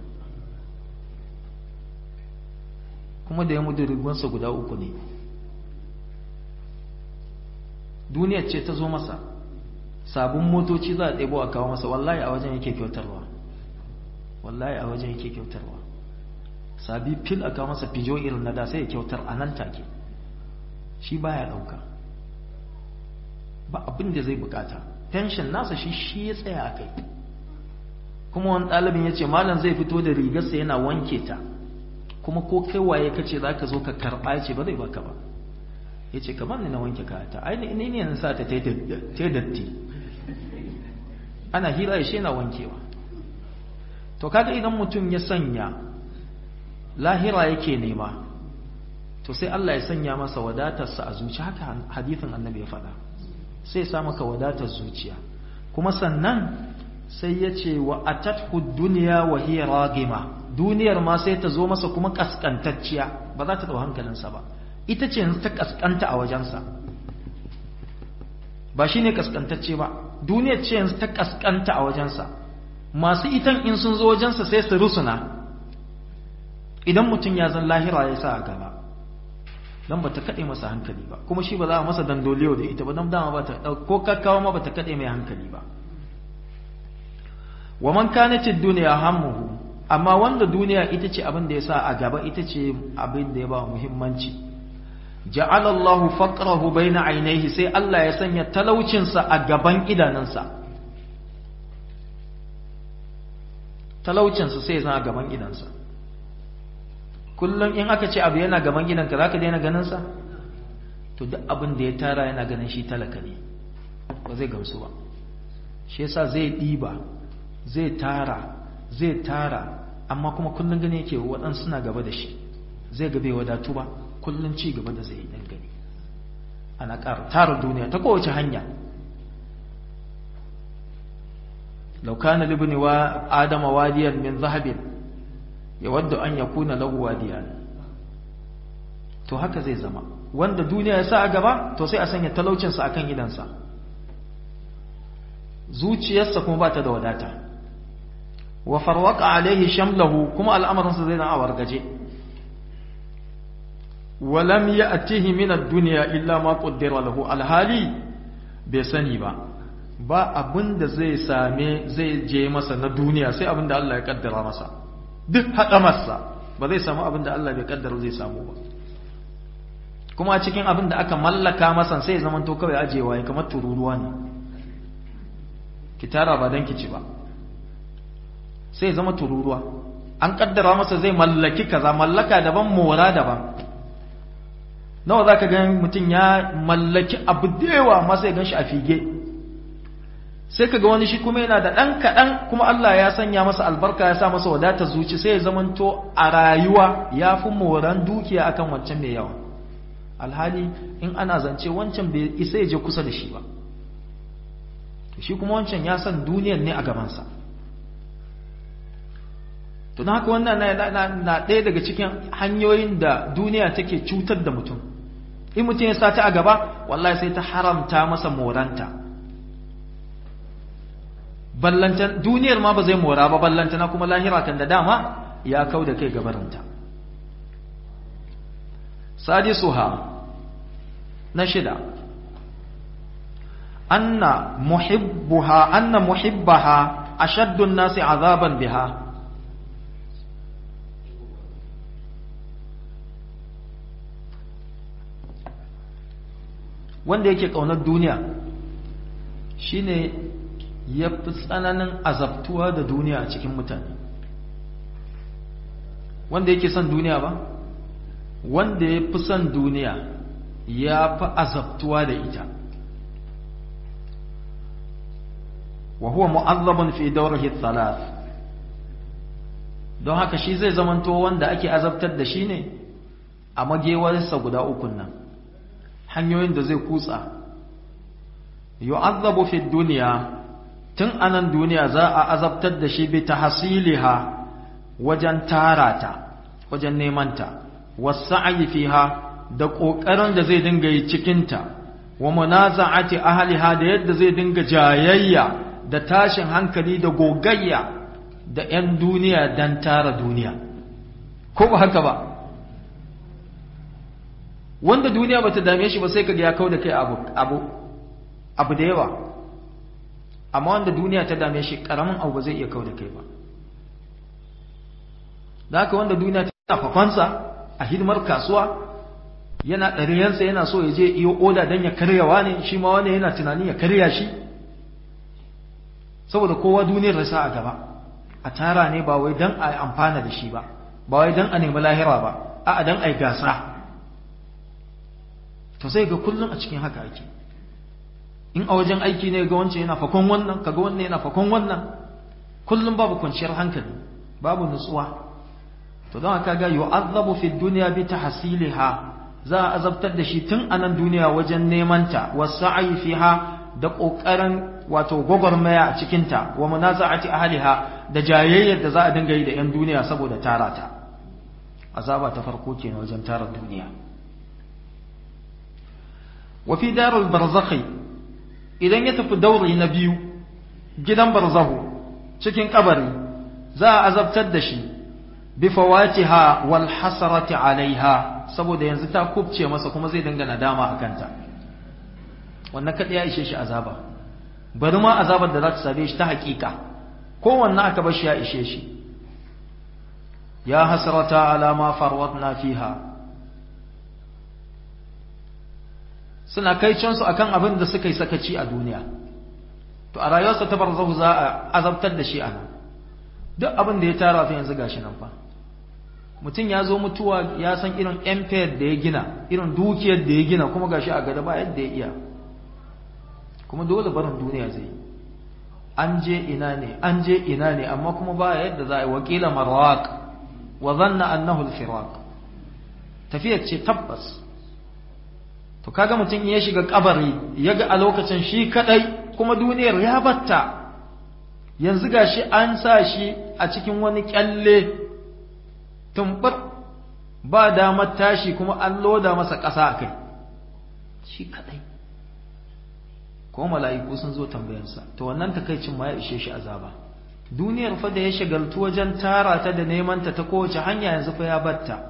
kuma da ya mudu rigonsa guda uku ne duniyar ce ta zo masa sabon motoci za a ɗebo a kawo masa wallahi a wajen yake kyautarwa wallahi a wajen yake kyautarwa sabi fil a kawo masa fijo irin na da sai ya kyautar a nan take shi baya ɗauka ba abin da zai bukata tension nasa shi shi ya tsaya a kai kuma wani ɗalibin ya ce malam zai fito da rigarsa yana wanke ta kuma ko kai waye ka ce za ka zo ka karɓa ce ba zai baka ba ya ce kamar ni na wanke kayata ai ne ne na sa ta ta datti ana hira ya shi yana wankewa to kaga idan mutum ya sanya lahira yake nema to sai Allah ya sanya masa wadatarsa a zuciya haka hadithin annabi ya faɗa sai sa maka wadatar zuciya kuma sannan sai ya ce wa atathu dunya wa hiya ragima duniyar ma sai ta zo masa kuma kaskantacciya ba za ta dau hankalinsa ba ita ce ta kaskanta a wajensa ba shine kaskantacce ba duniyar ce yanzu ta kaskanta a wajensa masu itan in sun zo wajensa sai su rusuna idan mutum ya zan lahira ya sa a gaba don ba ta kaɗe masa hankali ba kuma shi ba za a masa dandoliyo da ita ba don dama ba ta ko kakkawa ma ba ta kaɗe mai hankali ba wa man kanatid duniya hammuhu amma wanda duniya ita ce abin da ya sa a gaba ita ce abin da ya ba muhimmanci ja'ala Allahu faqrahu baina ainihi sai Allah ya sanya talaucinsa a gaban idanunsa talaucinsa sai ya a gaban idansa kullum in aka ce abu yana gaban gidanka za ka daina ganinsa to duk abin da ya tara yana ganin shi talaka ne ba zai gamsu ba shi yasa zai ɗiba zai tara zai tara amma kuma kullum gani yake waɗansu suna gaba da shi zai ga bai wadatu ba kullum ci gaba da zai yi dan gani ana ƙara tara duniya ta kowace hanya لو كان لابن آدم واديا من ذهب يود أن يكون له واديان to haka zai zama wanda duniya ya sa a gaba to sai a sanya talaucinsa a kan gidansa zuciyarsa kuma ba ta da wadata wa farwaka alaihi shamlahu kuma al'amarinsa zai na a wargaje walam ya atihi min ad-dunya illa ma qaddara lahu alhali bai sani ba ba abin da zai same zai je masa na duniya sai abin da Allah ya kaddara masa duk haɗa masa ba zai samu abin da Allah bai kaddara zai samu ba kuma cikin abin da aka mallaka masa sai zaman to kawai ajewa ya kamar tururuwa ne ki tara ba dan ki ci ba sai zama tururuwa an kaddara masa zai mallaki kaza mallaka daban mora daban nawa za ka gan mutum ya mallaki abu da yawa amma sai gan shi a fige sai ka ga wani shi kuma yana da ɗan kaɗan kuma Allah ya sanya masa albarka ya sa masa wadatar zuci sai ya zamanto a rayuwa ya fi moran dukiya akan wancan mai yawa alhali in ana zance wancan bai isa ya je kusa da shi ba shi kuma wancan ya san duniyar ne a gabansa to haka wannan na ɗaya daga cikin hanyoyin da duniya take cutar da mutum in mutum ya sata a gaba wallahi sai ta haramta masa moranta ballantan duniyar ma ba zai mora ba ballantana kuma lahira kan da dama ya kau da kai gabarinta sadisuha na shida anna muhibbuha anna muhibbaha ashaddu an-nasi azaban biha wanda yake kaunar duniya shine ya fi tsananin azabtuwa da duniya a cikin mutane wanda yake son duniya ba wanda ya fi son duniya ya fi azabtuwa da ita wa huwa mu'azzabun fi dawrihi thalath don haka shi zai zamanto wanda ake azabtar da shi ne a magewarsa guda ukun nan hanyoyin da zai kutsa yu'azzabu fi dunya tun anan duniya za a azabtar da shi bi tahsiliha wajen tarata wajen neman ta wasa'i fiha da kokarin da zai dinga yi cikin ta wa munaza'ati ahliha da yadda zai dinga jayayya da tashin hankali da gogayya da 'yan duniya dan tara duniya ko ba haka ba wanda duniya bata dame shi ba sai kaga ya kau da kai abu abu abu da yawa amma wanda duniya ta dame shi karamin abu ba zai iya kau da kai ba da haka wanda duniya ta fafansa a hidimar kasuwa yana ɗariyansa yana so ya je iyo oda don ya karyawa ne shi ma wanda yana tunanin ya karya shi saboda kowa duniyar rasa a gaba a tara ne ba wai don a amfana da shi ba ba wai don a nemi lahira ba a don a yi gasa to sai ga kullum a cikin haka ake in a wajen aiki ne ga wancan yana fakon wannan kaga wannan yana fakon wannan kullum babu kwanciyar hankali babu nutsuwa to don haka ga yu'azzabu fi dunya bi tahsiliha za a azabtar da shi tun a nan duniya wajen neman ta wasa'i fiha da kokarin wato gwagwarmaya a cikin ta wa munaza'ati ahliha da jayayyar da za a dinga yi da yan duniya saboda tara ta azaba ta farko kenan wajen tara duniya wa fi darul barzakhi idan ya tafi dauri na biyu gidan barzahu cikin kabari za a azabtar da shi bi fawatiha wal hasarati alaiha saboda yanzu ta kubce masa kuma zai dinga nadama a kanta wannan kadai ya ishe shi azaba bari ma azabar da za ta same shi ta hakika kowanne aka bar shi ya ishe shi ya hasrata ala ma farwatna fiha suna kai cansu akan abin da suka yi sakaci a duniya to a rayuwarsa ta barzahu za a azabtar da shi a nan duk abin da ya tara fa yanzu gashi nan fa mutum ya zo mutuwa ya san irin empire da ya gina irin dukiyar da ya gina kuma gashi a gada ba yadda ya iya kuma dole barin duniya zai yi an je ina ne an je ina ne amma kuma ba yadda za a yi wakila marwaq wa zanna annahu al-firaq tafiyar ce tabbas to kaga mutum ya shiga kabari ya ga a lokacin shi kadai kuma duniyar ya batta yanzu gashi an sa shi a cikin wani kyalle tumbar ba damar tashi kuma an loda masa ƙasa a kai shi kadai ko mala'iku sun zo tambayansa to wannan takaicin ma ya ishe shi azaba duniyar fa da ya shagaltu wajen tara ta da neman ta ta kowace hanya yanzu fa ya batta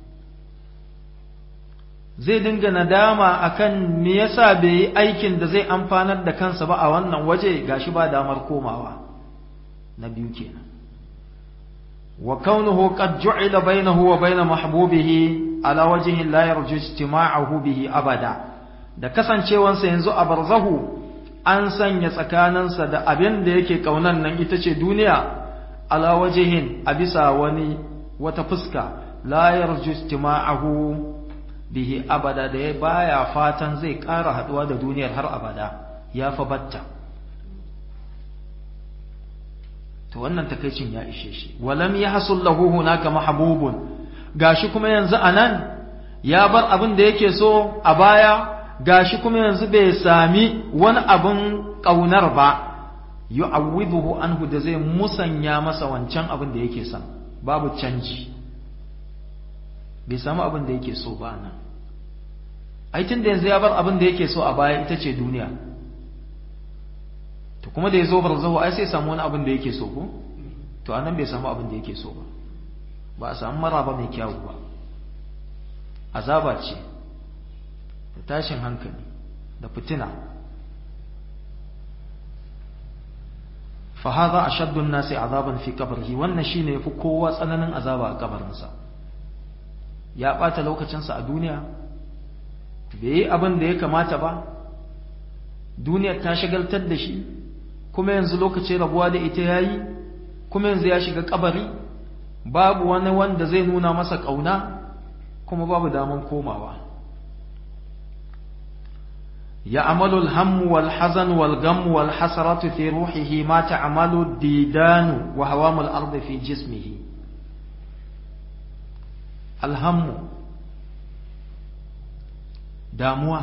zai dinga nadama akan me yasa bai yi aikin da zai amfanar da kansa ba a wannan waje gashi ba damar komawa na biyu kenan wa kaunuhu qad ju'ila bainahu wa bain mahbubihi ala wajhi la yarju istima'ahu bihi abada da kasancewansa yanzu a barzahu an sanya tsakaninsa da abin da yake kaunan nan ita ce duniya ala wajihin a bisa wani wata fuska la yarju istima'ahu bihi abada da ya baya fatan zai ƙara haɗuwa da duniyar har abada ya fa batta to wannan takaicin ya ishe shi walam yahsul lahu hunaka mahbubun gashi kuma yanzu anan ya bar abin da yake so a baya gashi kuma yanzu bai sami wani abin ƙaunar ba yu'awwiduhu anhu da zai musanya masa wancan abin da yake son babu canji bai samu abin da yake so ba nan ai tun da yanzu ya bar abin da yake so a baya ita ce duniya to kuma da ya zo barzahu ai sai samu wani abin da yake so ko to anan bai samu abin da yake so ba ba a samu maraba mai kyawu ba azaba ce da tashin hankali da fitina fa hadha ashaddu an-nasi azaban fi qabrihi wannan shine yafi kowa tsananin azaba a kabarinsa ya bata lokacinsa a duniya bai yi abin da ya kamata ba duniyar ta shagaltar da shi kuma yanzu lokacin rabuwa da ita yayi kuma yanzu ya shiga kabari babu wani wanda zai nuna masa kauna kuma babu daman komawa يعمل الهم والحزن والغم والحسرة في روحه ما تعمل الديدان وهوام الأرض في جسمه الهم داموة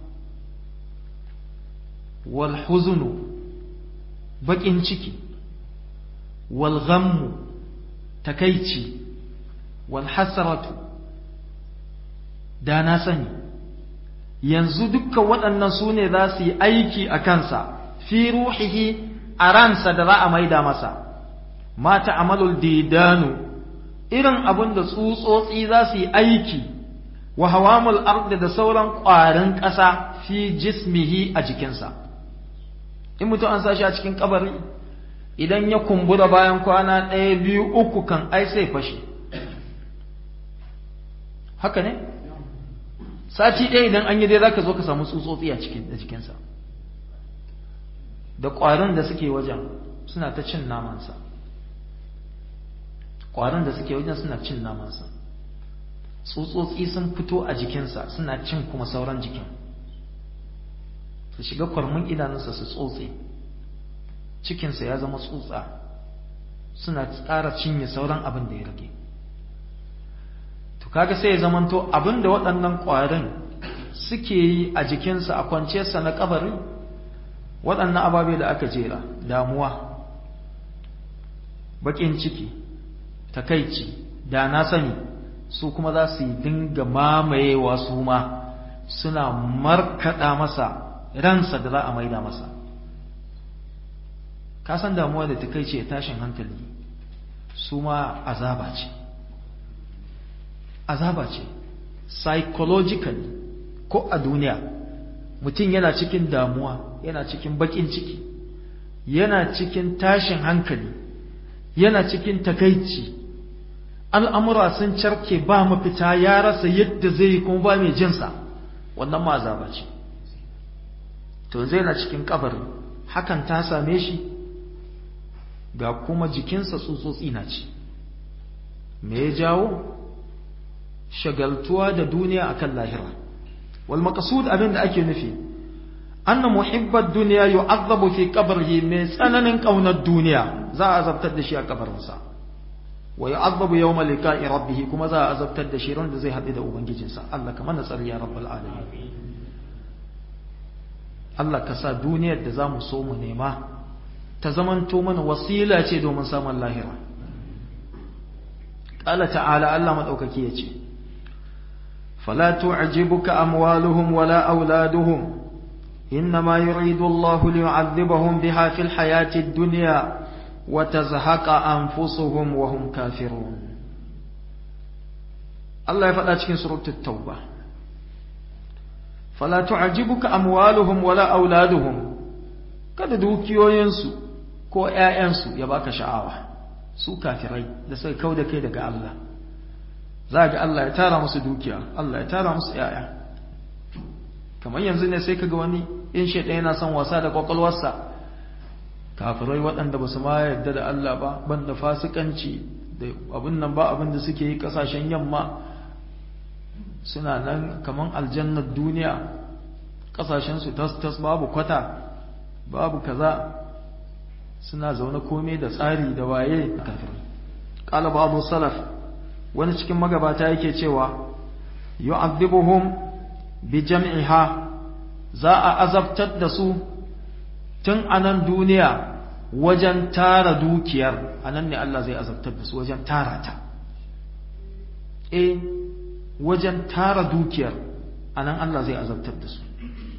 والحزن بكين شكي والغم تكيتي والحسرة دانا سني yanzu dukkan waɗannan su ne za su yi aiki a kansa fi ruhihi a ransa da za a maida masa mata amalul didanu irin abin da tsutsotsi za su yi aiki wa hawamul ardi da sauran ƙwarin ƙasa fi jismihi a jikinsa in mutum an sashi a cikin kabari idan ya kumbura bayan kwana ɗaya biyu uku kan ai sai fashe haka ne sati ɗaya idan an yi dai zaka zo ka samu tsutsotsi a cikin da jikinsa da ƙwarin da suke wajen suna ta cin namansa ƙwarin da suke wajen suna cin namansa tsutsotsi sun fito a jikinsa suna cin kuma sauran jikin su shiga kwarmin idanunsa su tsotse cikinsa ya zama tsutsa suna tsara cinye sauran abin da ya rage to kaga sai ya zamanto abin da waɗannan ƙwarin suke yi a jikinsa a kwanciyarsa na kabari waɗannan ababe da aka jera damuwa baƙin ciki takaici da na sani su kuma za su yi dinga mamayewa su ma suna markaɗa masa ransa da za a maida masa ka san damuwa da takaici ya tashin hankali su ma azaba ce azaba ce psychologically ko a duniya mutum yana cikin damuwa yana cikin bakin ciki yana cikin tashin hankali yana cikin takaici al'amura sun carke ba mafita ya rasa yadda zai yi kuma ba mai jinsa wannan ma azaba ce to zai na cikin kabari hakan ta same shi ga kuma jikinsa tsutsotsi na ci me ya jawo shagaltuwa da duniya akan lahira wal maqsud abin da ake nufi anna muhibbat dunya yu'adhabu fi qabrihi mai tsananin kaunar duniya za a azabtar da shi a kabarinsa wa yu'adhabu yawma liqa'i rabbih kuma za a azabtar da shi ran da zai haɗu da ubangijinsa Allah kamar na tsari ya rabbul alamin Allah ka sa duniyar da zamu so mu nema ta zamanto mana wasila ce domin samun lahira qala ta'ala Allah madaukaki yace fala tu'jibuka amwaluhum wala auladuhum إنما يريد الله ليعذبهم بها في الحياة الدنيا وتزهق أنفسهم وهم كافرون الله يفعل cikin سورة التوبة فلا تعجبك أموالهم ولا أولادهم kada dukiyoyinsu ko ‘ya'yansu ya baka sha'awa su kafirai da sai kau da kai daga Allah za ga Allah ya tara musu dukiya Allah ya tara musu ‘ya'ya kamar yanzu ne sai kaga wani in shaidan yana son wasa da kwakwalwarsa kafirai waɗanda ba su ma yarda da Allah ba banda fasikanci da abin nan ba abin da suke yi ƙasashen yamma suna nan kaman aljannar duniya ƙasashensu tas-tas babu kwata babu kaza suna zaune komai da tsari da waye kafirai qala babu salaf wani cikin magabata yake cewa yu'adhibuhum bi jam'iha za a azabtar da su tun anan duniya wajen tara dukiyar anan ne Allah zai azabtar da su wajen tara ta eh wajen tara dukiyar anan Allah zai azabtar da su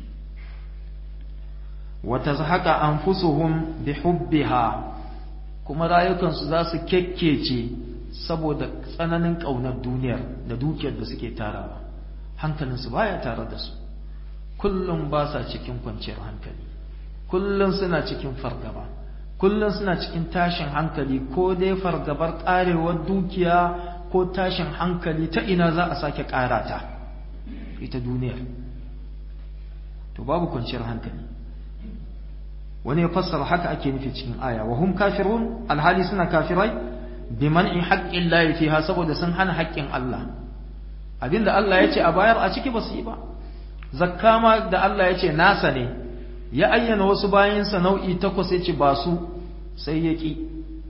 wata haka anfusuhum bi hubbiha kuma rayukansu za su kekkece saboda tsananin ƙaunar duniyar da dukiyar da suke tarawa hankalinsu baya tare da su kullum ba sa cikin kwanciyar hankali kullum suna cikin fargaba kullum suna cikin tashin hankali ko dai fargabar ƙarewar dukiya ko tashin hankali ta ina za a sake ƙara ta ita duniyar to babu kwanciyar hankali wani ya fassara haka ake nufi cikin aya wa hum kafirun alhali suna kafirai bi man'i haqqin la fiha saboda sun hana haƙƙin Allah abinda Allah ya ce a bayar a ciki ba su yi ba zakka ma da Allah ya ce nasa ne ya ayyana wasu bayansa nau'i takwas ya ce ba su sai ya ƙi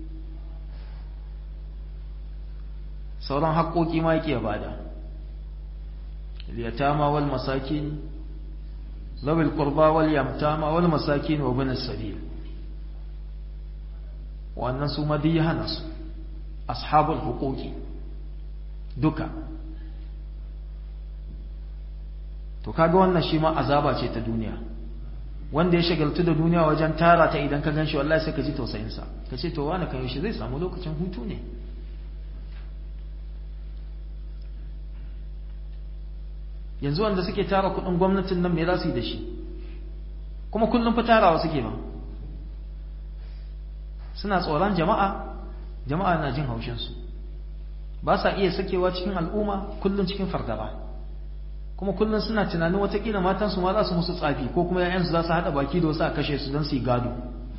sauran haƙoƙi ma yake bada liyatama wal masakin ذوي القربى واليتامى والمساكين وابن السبيل وأن سوما دي هنس أصحاب الحقوق دكا to kaga wannan shi ma azaba ce ta duniya wanda ya shagaltu da duniya wajen tara ta idan ka ganshi wallahi sai ka ji tausayin sa ka ce to wani kan yaushe zai samu lokacin hutu ne yanzu wanda suke tara kudin gwamnatin nan me za su yi da shi kuma kullum fa tarawa suke ba suna tsoron jama'a jama'a na jin haushinsu ba sa iya sakewa cikin al'umma kullum cikin fargaba kuma kullum suna tunanin watakila matansu ma za su musu tsafi ko kuma ‘ya'yansu za su haɗa baki da wasu a kashe su don su yi gado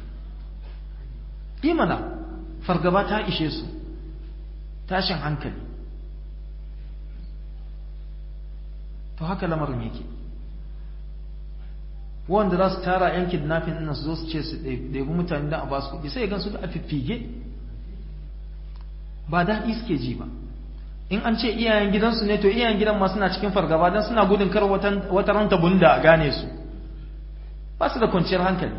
imana fargaba ta ishe su tashin hankali to haka lamarin yake wanda za su tara yan kidnapping ɗin su zo su ce su ɗebi mutane da a ba su kuɗi sai gan su da a fiffige ba daɗi suke ji ba in an ce iyayen gidansu ne to iyayen gidan ma suna cikin fargaba don suna gudun kar wata ranta bunda a gane su ba su da kwanciyar hankali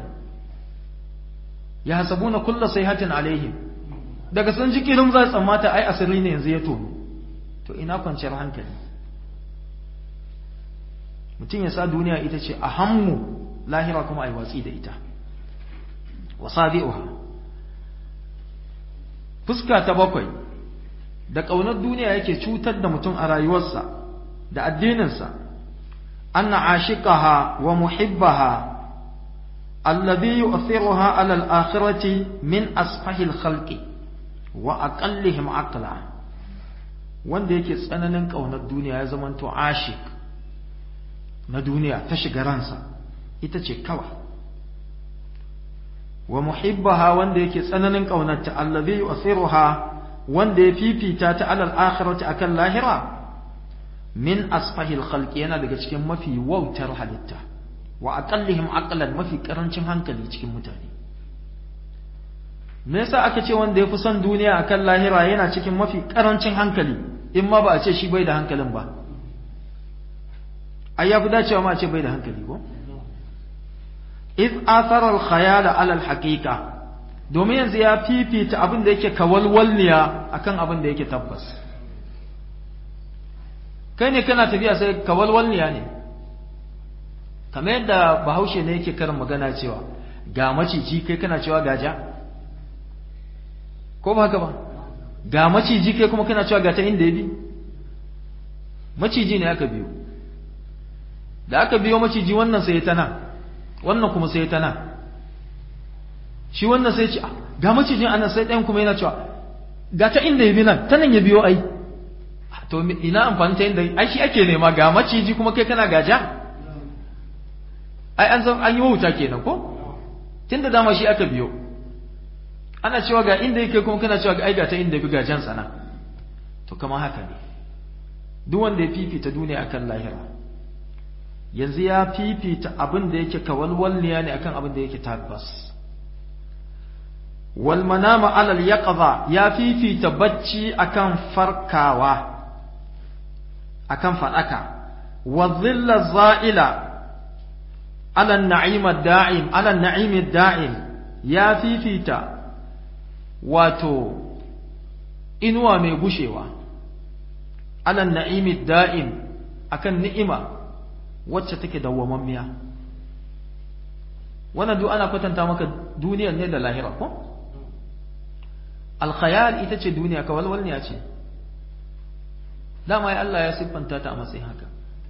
ya hasabu na kulla sai hatin alaihim daga sun ji kirin za tsammata ai asiri ne yanzu ya tono to ina kwanciyar hankali mutum ya sa duniya ita ce a hammu lahira kuma a yi watsi da ita wasabi'uha fuska ta bakwai da ƙaunar duniya yake cutar da mutum a rayuwarsa da addininsa anna ashiqaha wa muhibbaha alladhi yu'thiruha 'ala al-akhirati min asfahil khalqi wa aqallihim aqla wanda yake tsananin ƙaunar duniya ya zamanto ashik na duniya ta shiga ransa ita ce kawai wa muhibbaha wanda yake tsananin ƙaunarta allazi yu'thiruha wanda ya fifita ta alal akhirati akan lahira min asfahil khalqi yana daga cikin mafi wautar halitta wa aqallihim aqlan mafi karancin hankali cikin mutane me yasa aka ce wanda ya fi son duniya akan lahira yana cikin mafi karancin hankali in ma ba a ce shi bai da hankalin ba ai ya fi dacewa ma a ce bai da hankali ko iz athara al-khayala ala al-haqiqa domin yanzu ya fifita abin da yake kawalwalniya akan abin da yake tabbas kai ne kana tafiya sai kawalwalniya ne kamar yadda bahaushe ne yake karin magana cewa ga maciji kai kana cewa gaja ko ba haka ba ga maciji kai kuma kana cewa ga ta inda ya bi maciji ne aka biyo da aka biyo maciji wannan sai ta nan wannan kuma sai ta nan shi wannan sai ce ga macijin anan sai ɗayan kuma yana cewa ga ta inda ya bi nan ta nan ya biyo ai to ina amfani ta inda ai shi ake nema ga maciji kuma kai kana gaja ai an san an yi wauta kenan ko tunda dama shi aka biyo ana cewa ga inda yake kuma kana cewa ga aiga ta inda biga jan sana to kamar haka ne duk wanda ya fifita duniya akan lahira yanzu ya fifita abin da yake kawalwalniya ne akan abin da yake tabbas wal manama alal yaqza ya fifita bacci akan farkawa akan fadaka wa dhilla za'ila ala an-na'im ad-da'im ala an-na'im ad-da'im ya fifita wato inuwa mai gushewa ala an-na'im ad-da'im akan ni'ima wacce take dawwamammiya wannan duk ana kwatanta maka duniyar ne da lahira ko alkhayal ita ce duniya kawalwalniya ce dama ya Allah ya siffanta ta a matsayin haka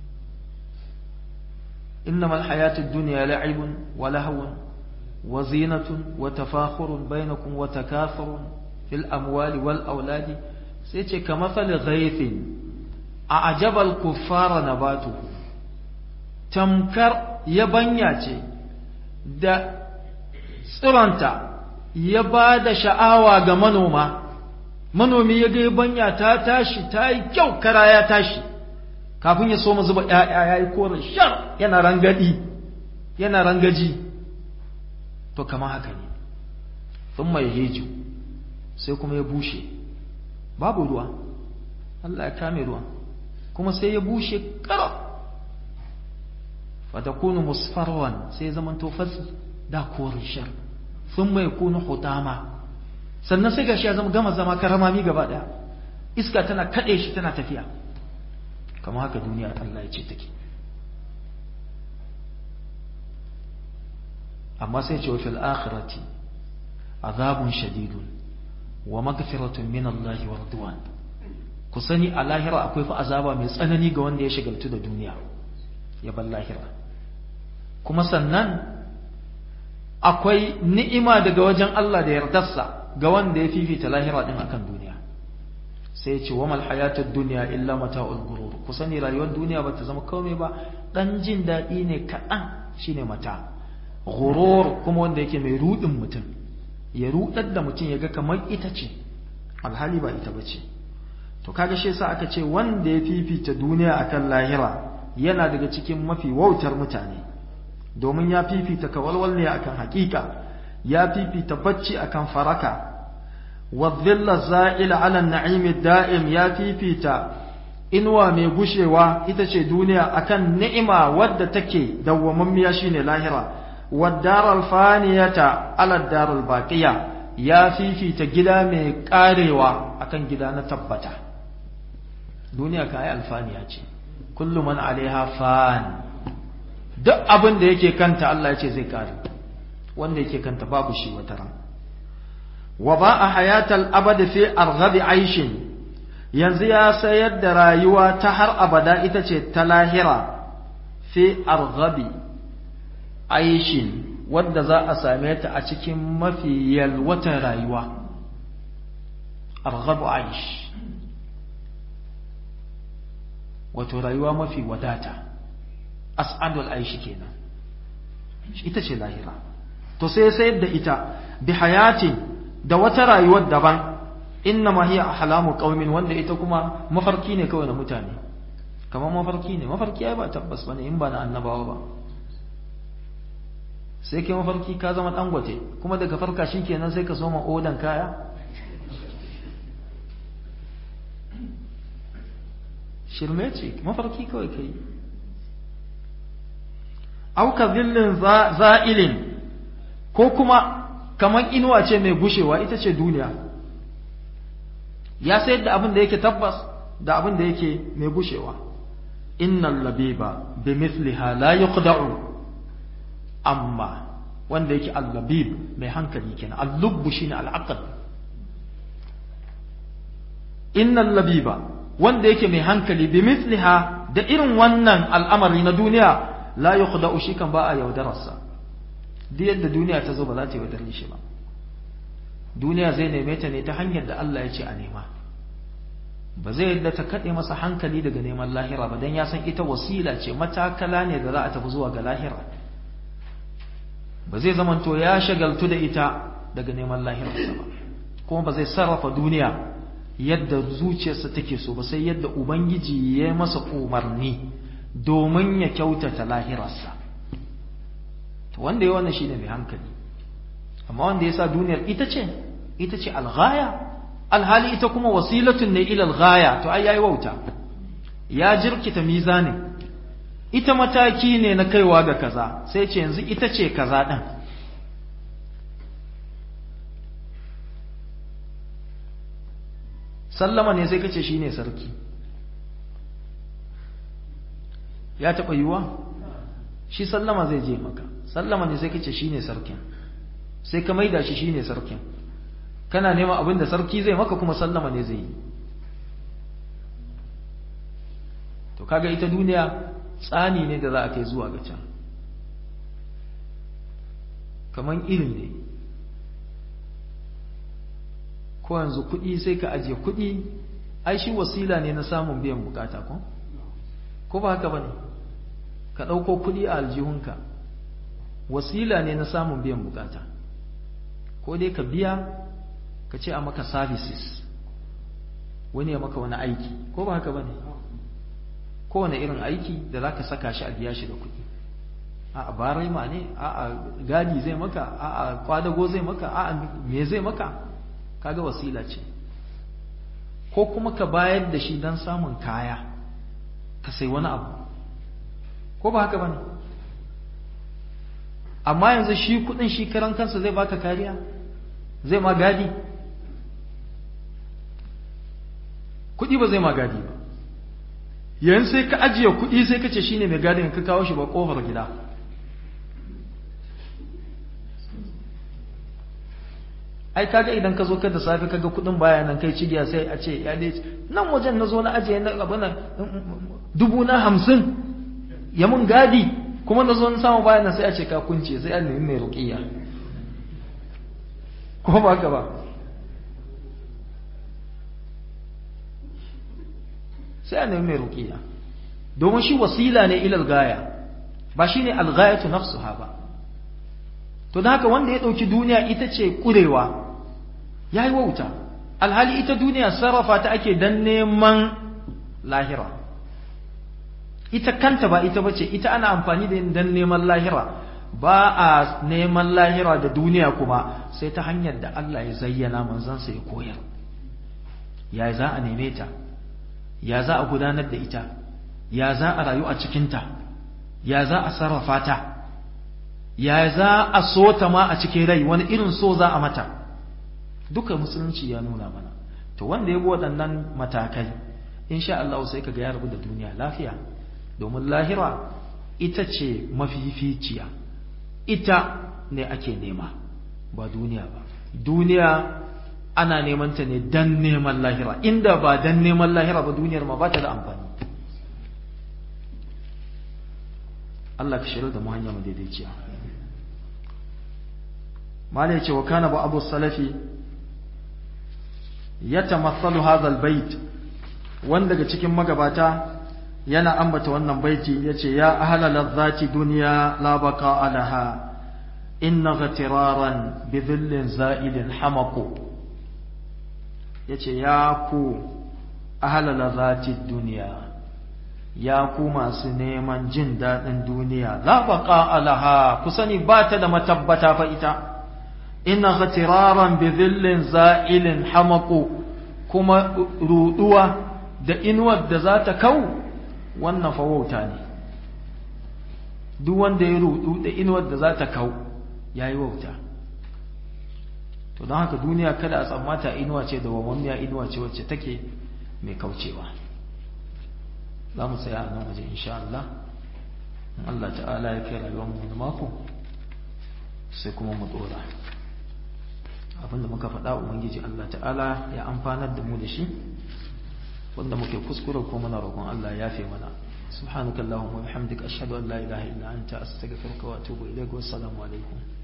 innamal hayatud dunya la'ibun wa lahwun wa zinatun wa tafakhurun bainakum wa takathurun fil amwali wal auladi sai ce kamathali ghaythin a ajabal kuffara nabatuhu tamkar yabanya ce da tsiranta ya ba da sha'awa ga manoma manomi ya ga yabanya ta tashi ta yi kyau kara ya tashi kafin ya so mu zuba ‘ya'ya ya yi koren shar yana rangadi yana rangaji to kama haka ne sun mai heju sai kuma ya bushe babu ruwa Allah ya kame ruwa kuma sai ya bushe ƙarar fatakunu musfarwan sai zaman to fas da korin shar sun mai kunu hutama sannan sai gashi ya zama gama zama karamami gaba daya iska tana kade shi tana tafiya kamar haka duniya Allah ya ce take amma sai ce wa fil akhirati azabun shadidun wa maghfiratun min Allah wa ridwan ku sani a lahira akwai fa azaba mai tsanani ga wanda ya shigaltu da duniya ya bar lahira kuma sannan akwai ni'ima daga wajen Allah da yardarsa ga wanda ya fifita lahira din akan duniya sai ce wa mal hayatud dunya illa mata'ul gurur ku sani rayuwar duniya ba ta zama komai ba dan jin daɗi ne kaɗan shine mata gurur kuma wanda yake mai rudin mutum ya rudar da mutum ya ga kamar ita ce alhali ba ita bace to kaga shi yasa aka ce wanda ya fifita duniya akan lahira yana daga cikin mafi wautar mutane domin ya fifita kawalwal ne akan hakika ya fifita bacci akan faraka wadhilla za'ila ala na'imi da'im ya fifita inuwa mai gushewa ita ce duniya akan ni'ima wadda take dawwamammiya shine lahira wadaral faniyata ala darul baqiya ya fifita gida mai karewa akan gida na tabbata duniya kai alfaniya ce kullu man alaiha fan duk abin da yake kanta Allah ya ce zai kare wanda yake kanta babu shi wata ran wa ba a hayatal abad fi arghabi aishin yanzu ya sayar da rayuwa ta har abada ita ce ta lahira fi arghabi aishin wadda za a same ta a cikin mafi yalwatan rayuwa arghabu aish wato rayuwa mafi wadata as'adul aishi kenan ita ce lahira to sai sayar da ita bi hayatin da wata rayuwar daban inna ma hiya ahlamu qaumin wanda ita kuma mafarki ne kawai na mutane kamar mafarki ne mafarki ai ba tabbas bane in ba na annabawa ba sai kai mafarki ka zama dangote kuma daga farka shikenan sai ka soma odan kaya shirme ce mafarki kawai kai auka zillin za'ilin ko kuma kamar inuwa ce mai gushewa ita ce duniya ya sayar da abin da yake tabbas da abin da yake mai gushewa innal labiba bi mithliha la yuqda'u amma wanda yake al-labib mai hankali kenan al-lubbu shine al-aql innal labiba wanda yake mai hankali bi mithliha da irin wannan al'amari na duniya la yukhda'u shi kan ba a yaudararsa duk yadda duniya ta zo ba za ta yaudare shi ba duniya zai neme ta ne ta hanyar da Allah ya ce a nema ba zai yadda ta kaɗe masa hankali daga neman lahira ba don ya san ita wasila ce matakala ne da za a tafi zuwa ga lahira ba zai zamanto ya shagaltu da ita daga neman lahirarsa ba kuma ba zai sarrafa duniya yadda zuciyarsa take so ba sai yadda ubangiji ya masa umarni domin ya kyautata lahirarsa to wanda ya wannan shine mai hankali amma wanda ya sa duniyar ita ce ita ce alghaya alhali ita kuma wasilatun ne ila alghaya to ai yayi wauta ya jirkita mizanin ita mataki ne na kaiwa ga kaza sai ce yanzu ita ce kaza din sallama ne sai kace shine sarki ya taba yiwa shi sallama zai je maka sallama ne sai kace shine sarkin sai ka maida shi shine sarkin kana neman abin da sarki zai maka kuma sallama ne zai yi to kaga ita duniya tsani ne da za a kai zuwa ga can kaman irin ne ko yanzu kuɗi sai ka ajiye kuɗi ai shi wasila ne na samun biyan bukata ko ko ba haka bane ka ɗauko kuɗi a aljihunka wasila ne na samun biyan bukata ko dai ka biya ka ce a maka services wani ya maka wani aiki ko ba haka bane kowane irin aiki da za ka saka shi a biya shi da kuɗi a barai ma ne a gadi zai maka a kwadago zai maka a me zai maka kaga wasila ce ko kuma ka bayar da shi don samun kaya ka sai wani abu ko ba haka bane amma yanzu shi kudin shi karan kansa zai baka kariya zai ma gadi kudi ba zai ma gadi ba yanzu sai ka ajiye kudi sai ka ce shine mai gadin ka kawo shi ba kofar gida ai kaga idan ka zo ka da safe kaga kudin baya nan kai cigiya sai a ce ya dai nan wajen na zo na ajiye na abu na dubu na hamsin ya mun gadi kuma na zo na samu baya nan sai a ce ka kunce sai an nemi mai ruqiyya ko ba ka ba sai an nemi mai ruqiyya domin shi wasila ne ilal gaya ba shine al-ghayatu nafsuha ba to da haka wanda ya dauki duniya ita ce kurewa ya yi wauta alhali ita duniya sarrafa ta ake don neman lahira ita kanta ba ita bace ita ana amfani da don neman lahira ba a neman lahira da duniya kuma sai ta hanyar da Allah ya zayyana manzansa ya koyar ya za a neme ta ya za a gudanar da ita ya za a rayu a cikinta ya za a sarrafa ta ya za a so ta ma a cikin rai wani irin so za a mata duka musulunci ya nuna mana to wanda ya bi waɗannan matakai insha Allah sai kaga ya rabu da duniya lafiya domin lahira ita ce mafificiya ita ne ake nema ba duniya ba duniya ana neman ta ne dan neman lahira inda ba dan neman lahira ba duniyar ma ba ta da amfani Allah ka shirar da mu hanya madaidaiciya malai ce wa kana ba abu salafi ya tamathalu hadha albayt wanda daga cikin magabata yana ambata wannan baiti yace ya ahla ladhati dunya la baqa alaha inna ghatiraran bi dhillin za'ilin hamaqu yace ya ku ahla ladhati dunya ya ku masu neman jin daɗin duniya la baqa alaha ku sani ba ta da matabbata fa ita inna ghatiraran bi dhillin za'ilin hamaqu kuma ruduwa da inuwar da za ta kau wannan fa wauta ne duk wanda ya rudu da inuwar da za ta kau yayi wauta to don haka duniya kada a tsammata inuwa ce da wamammiya inuwa ce wacce take mai kaucewa za mu tsaya a nan waje insha Allah in Allah ta'ala ya kai rayuwar mu da mako sai kuma mu dora abinda muka faɗa ubangiji Allah ta'ala ya amfanar da mu da shi wanda muke kuskure ko muna roƙon Allah ya yafe mana subhanakallahumma wa bihamdika ashhadu an la ilaha illa anta astaghfiruka wa atubu ilaik wa assalamu alaikum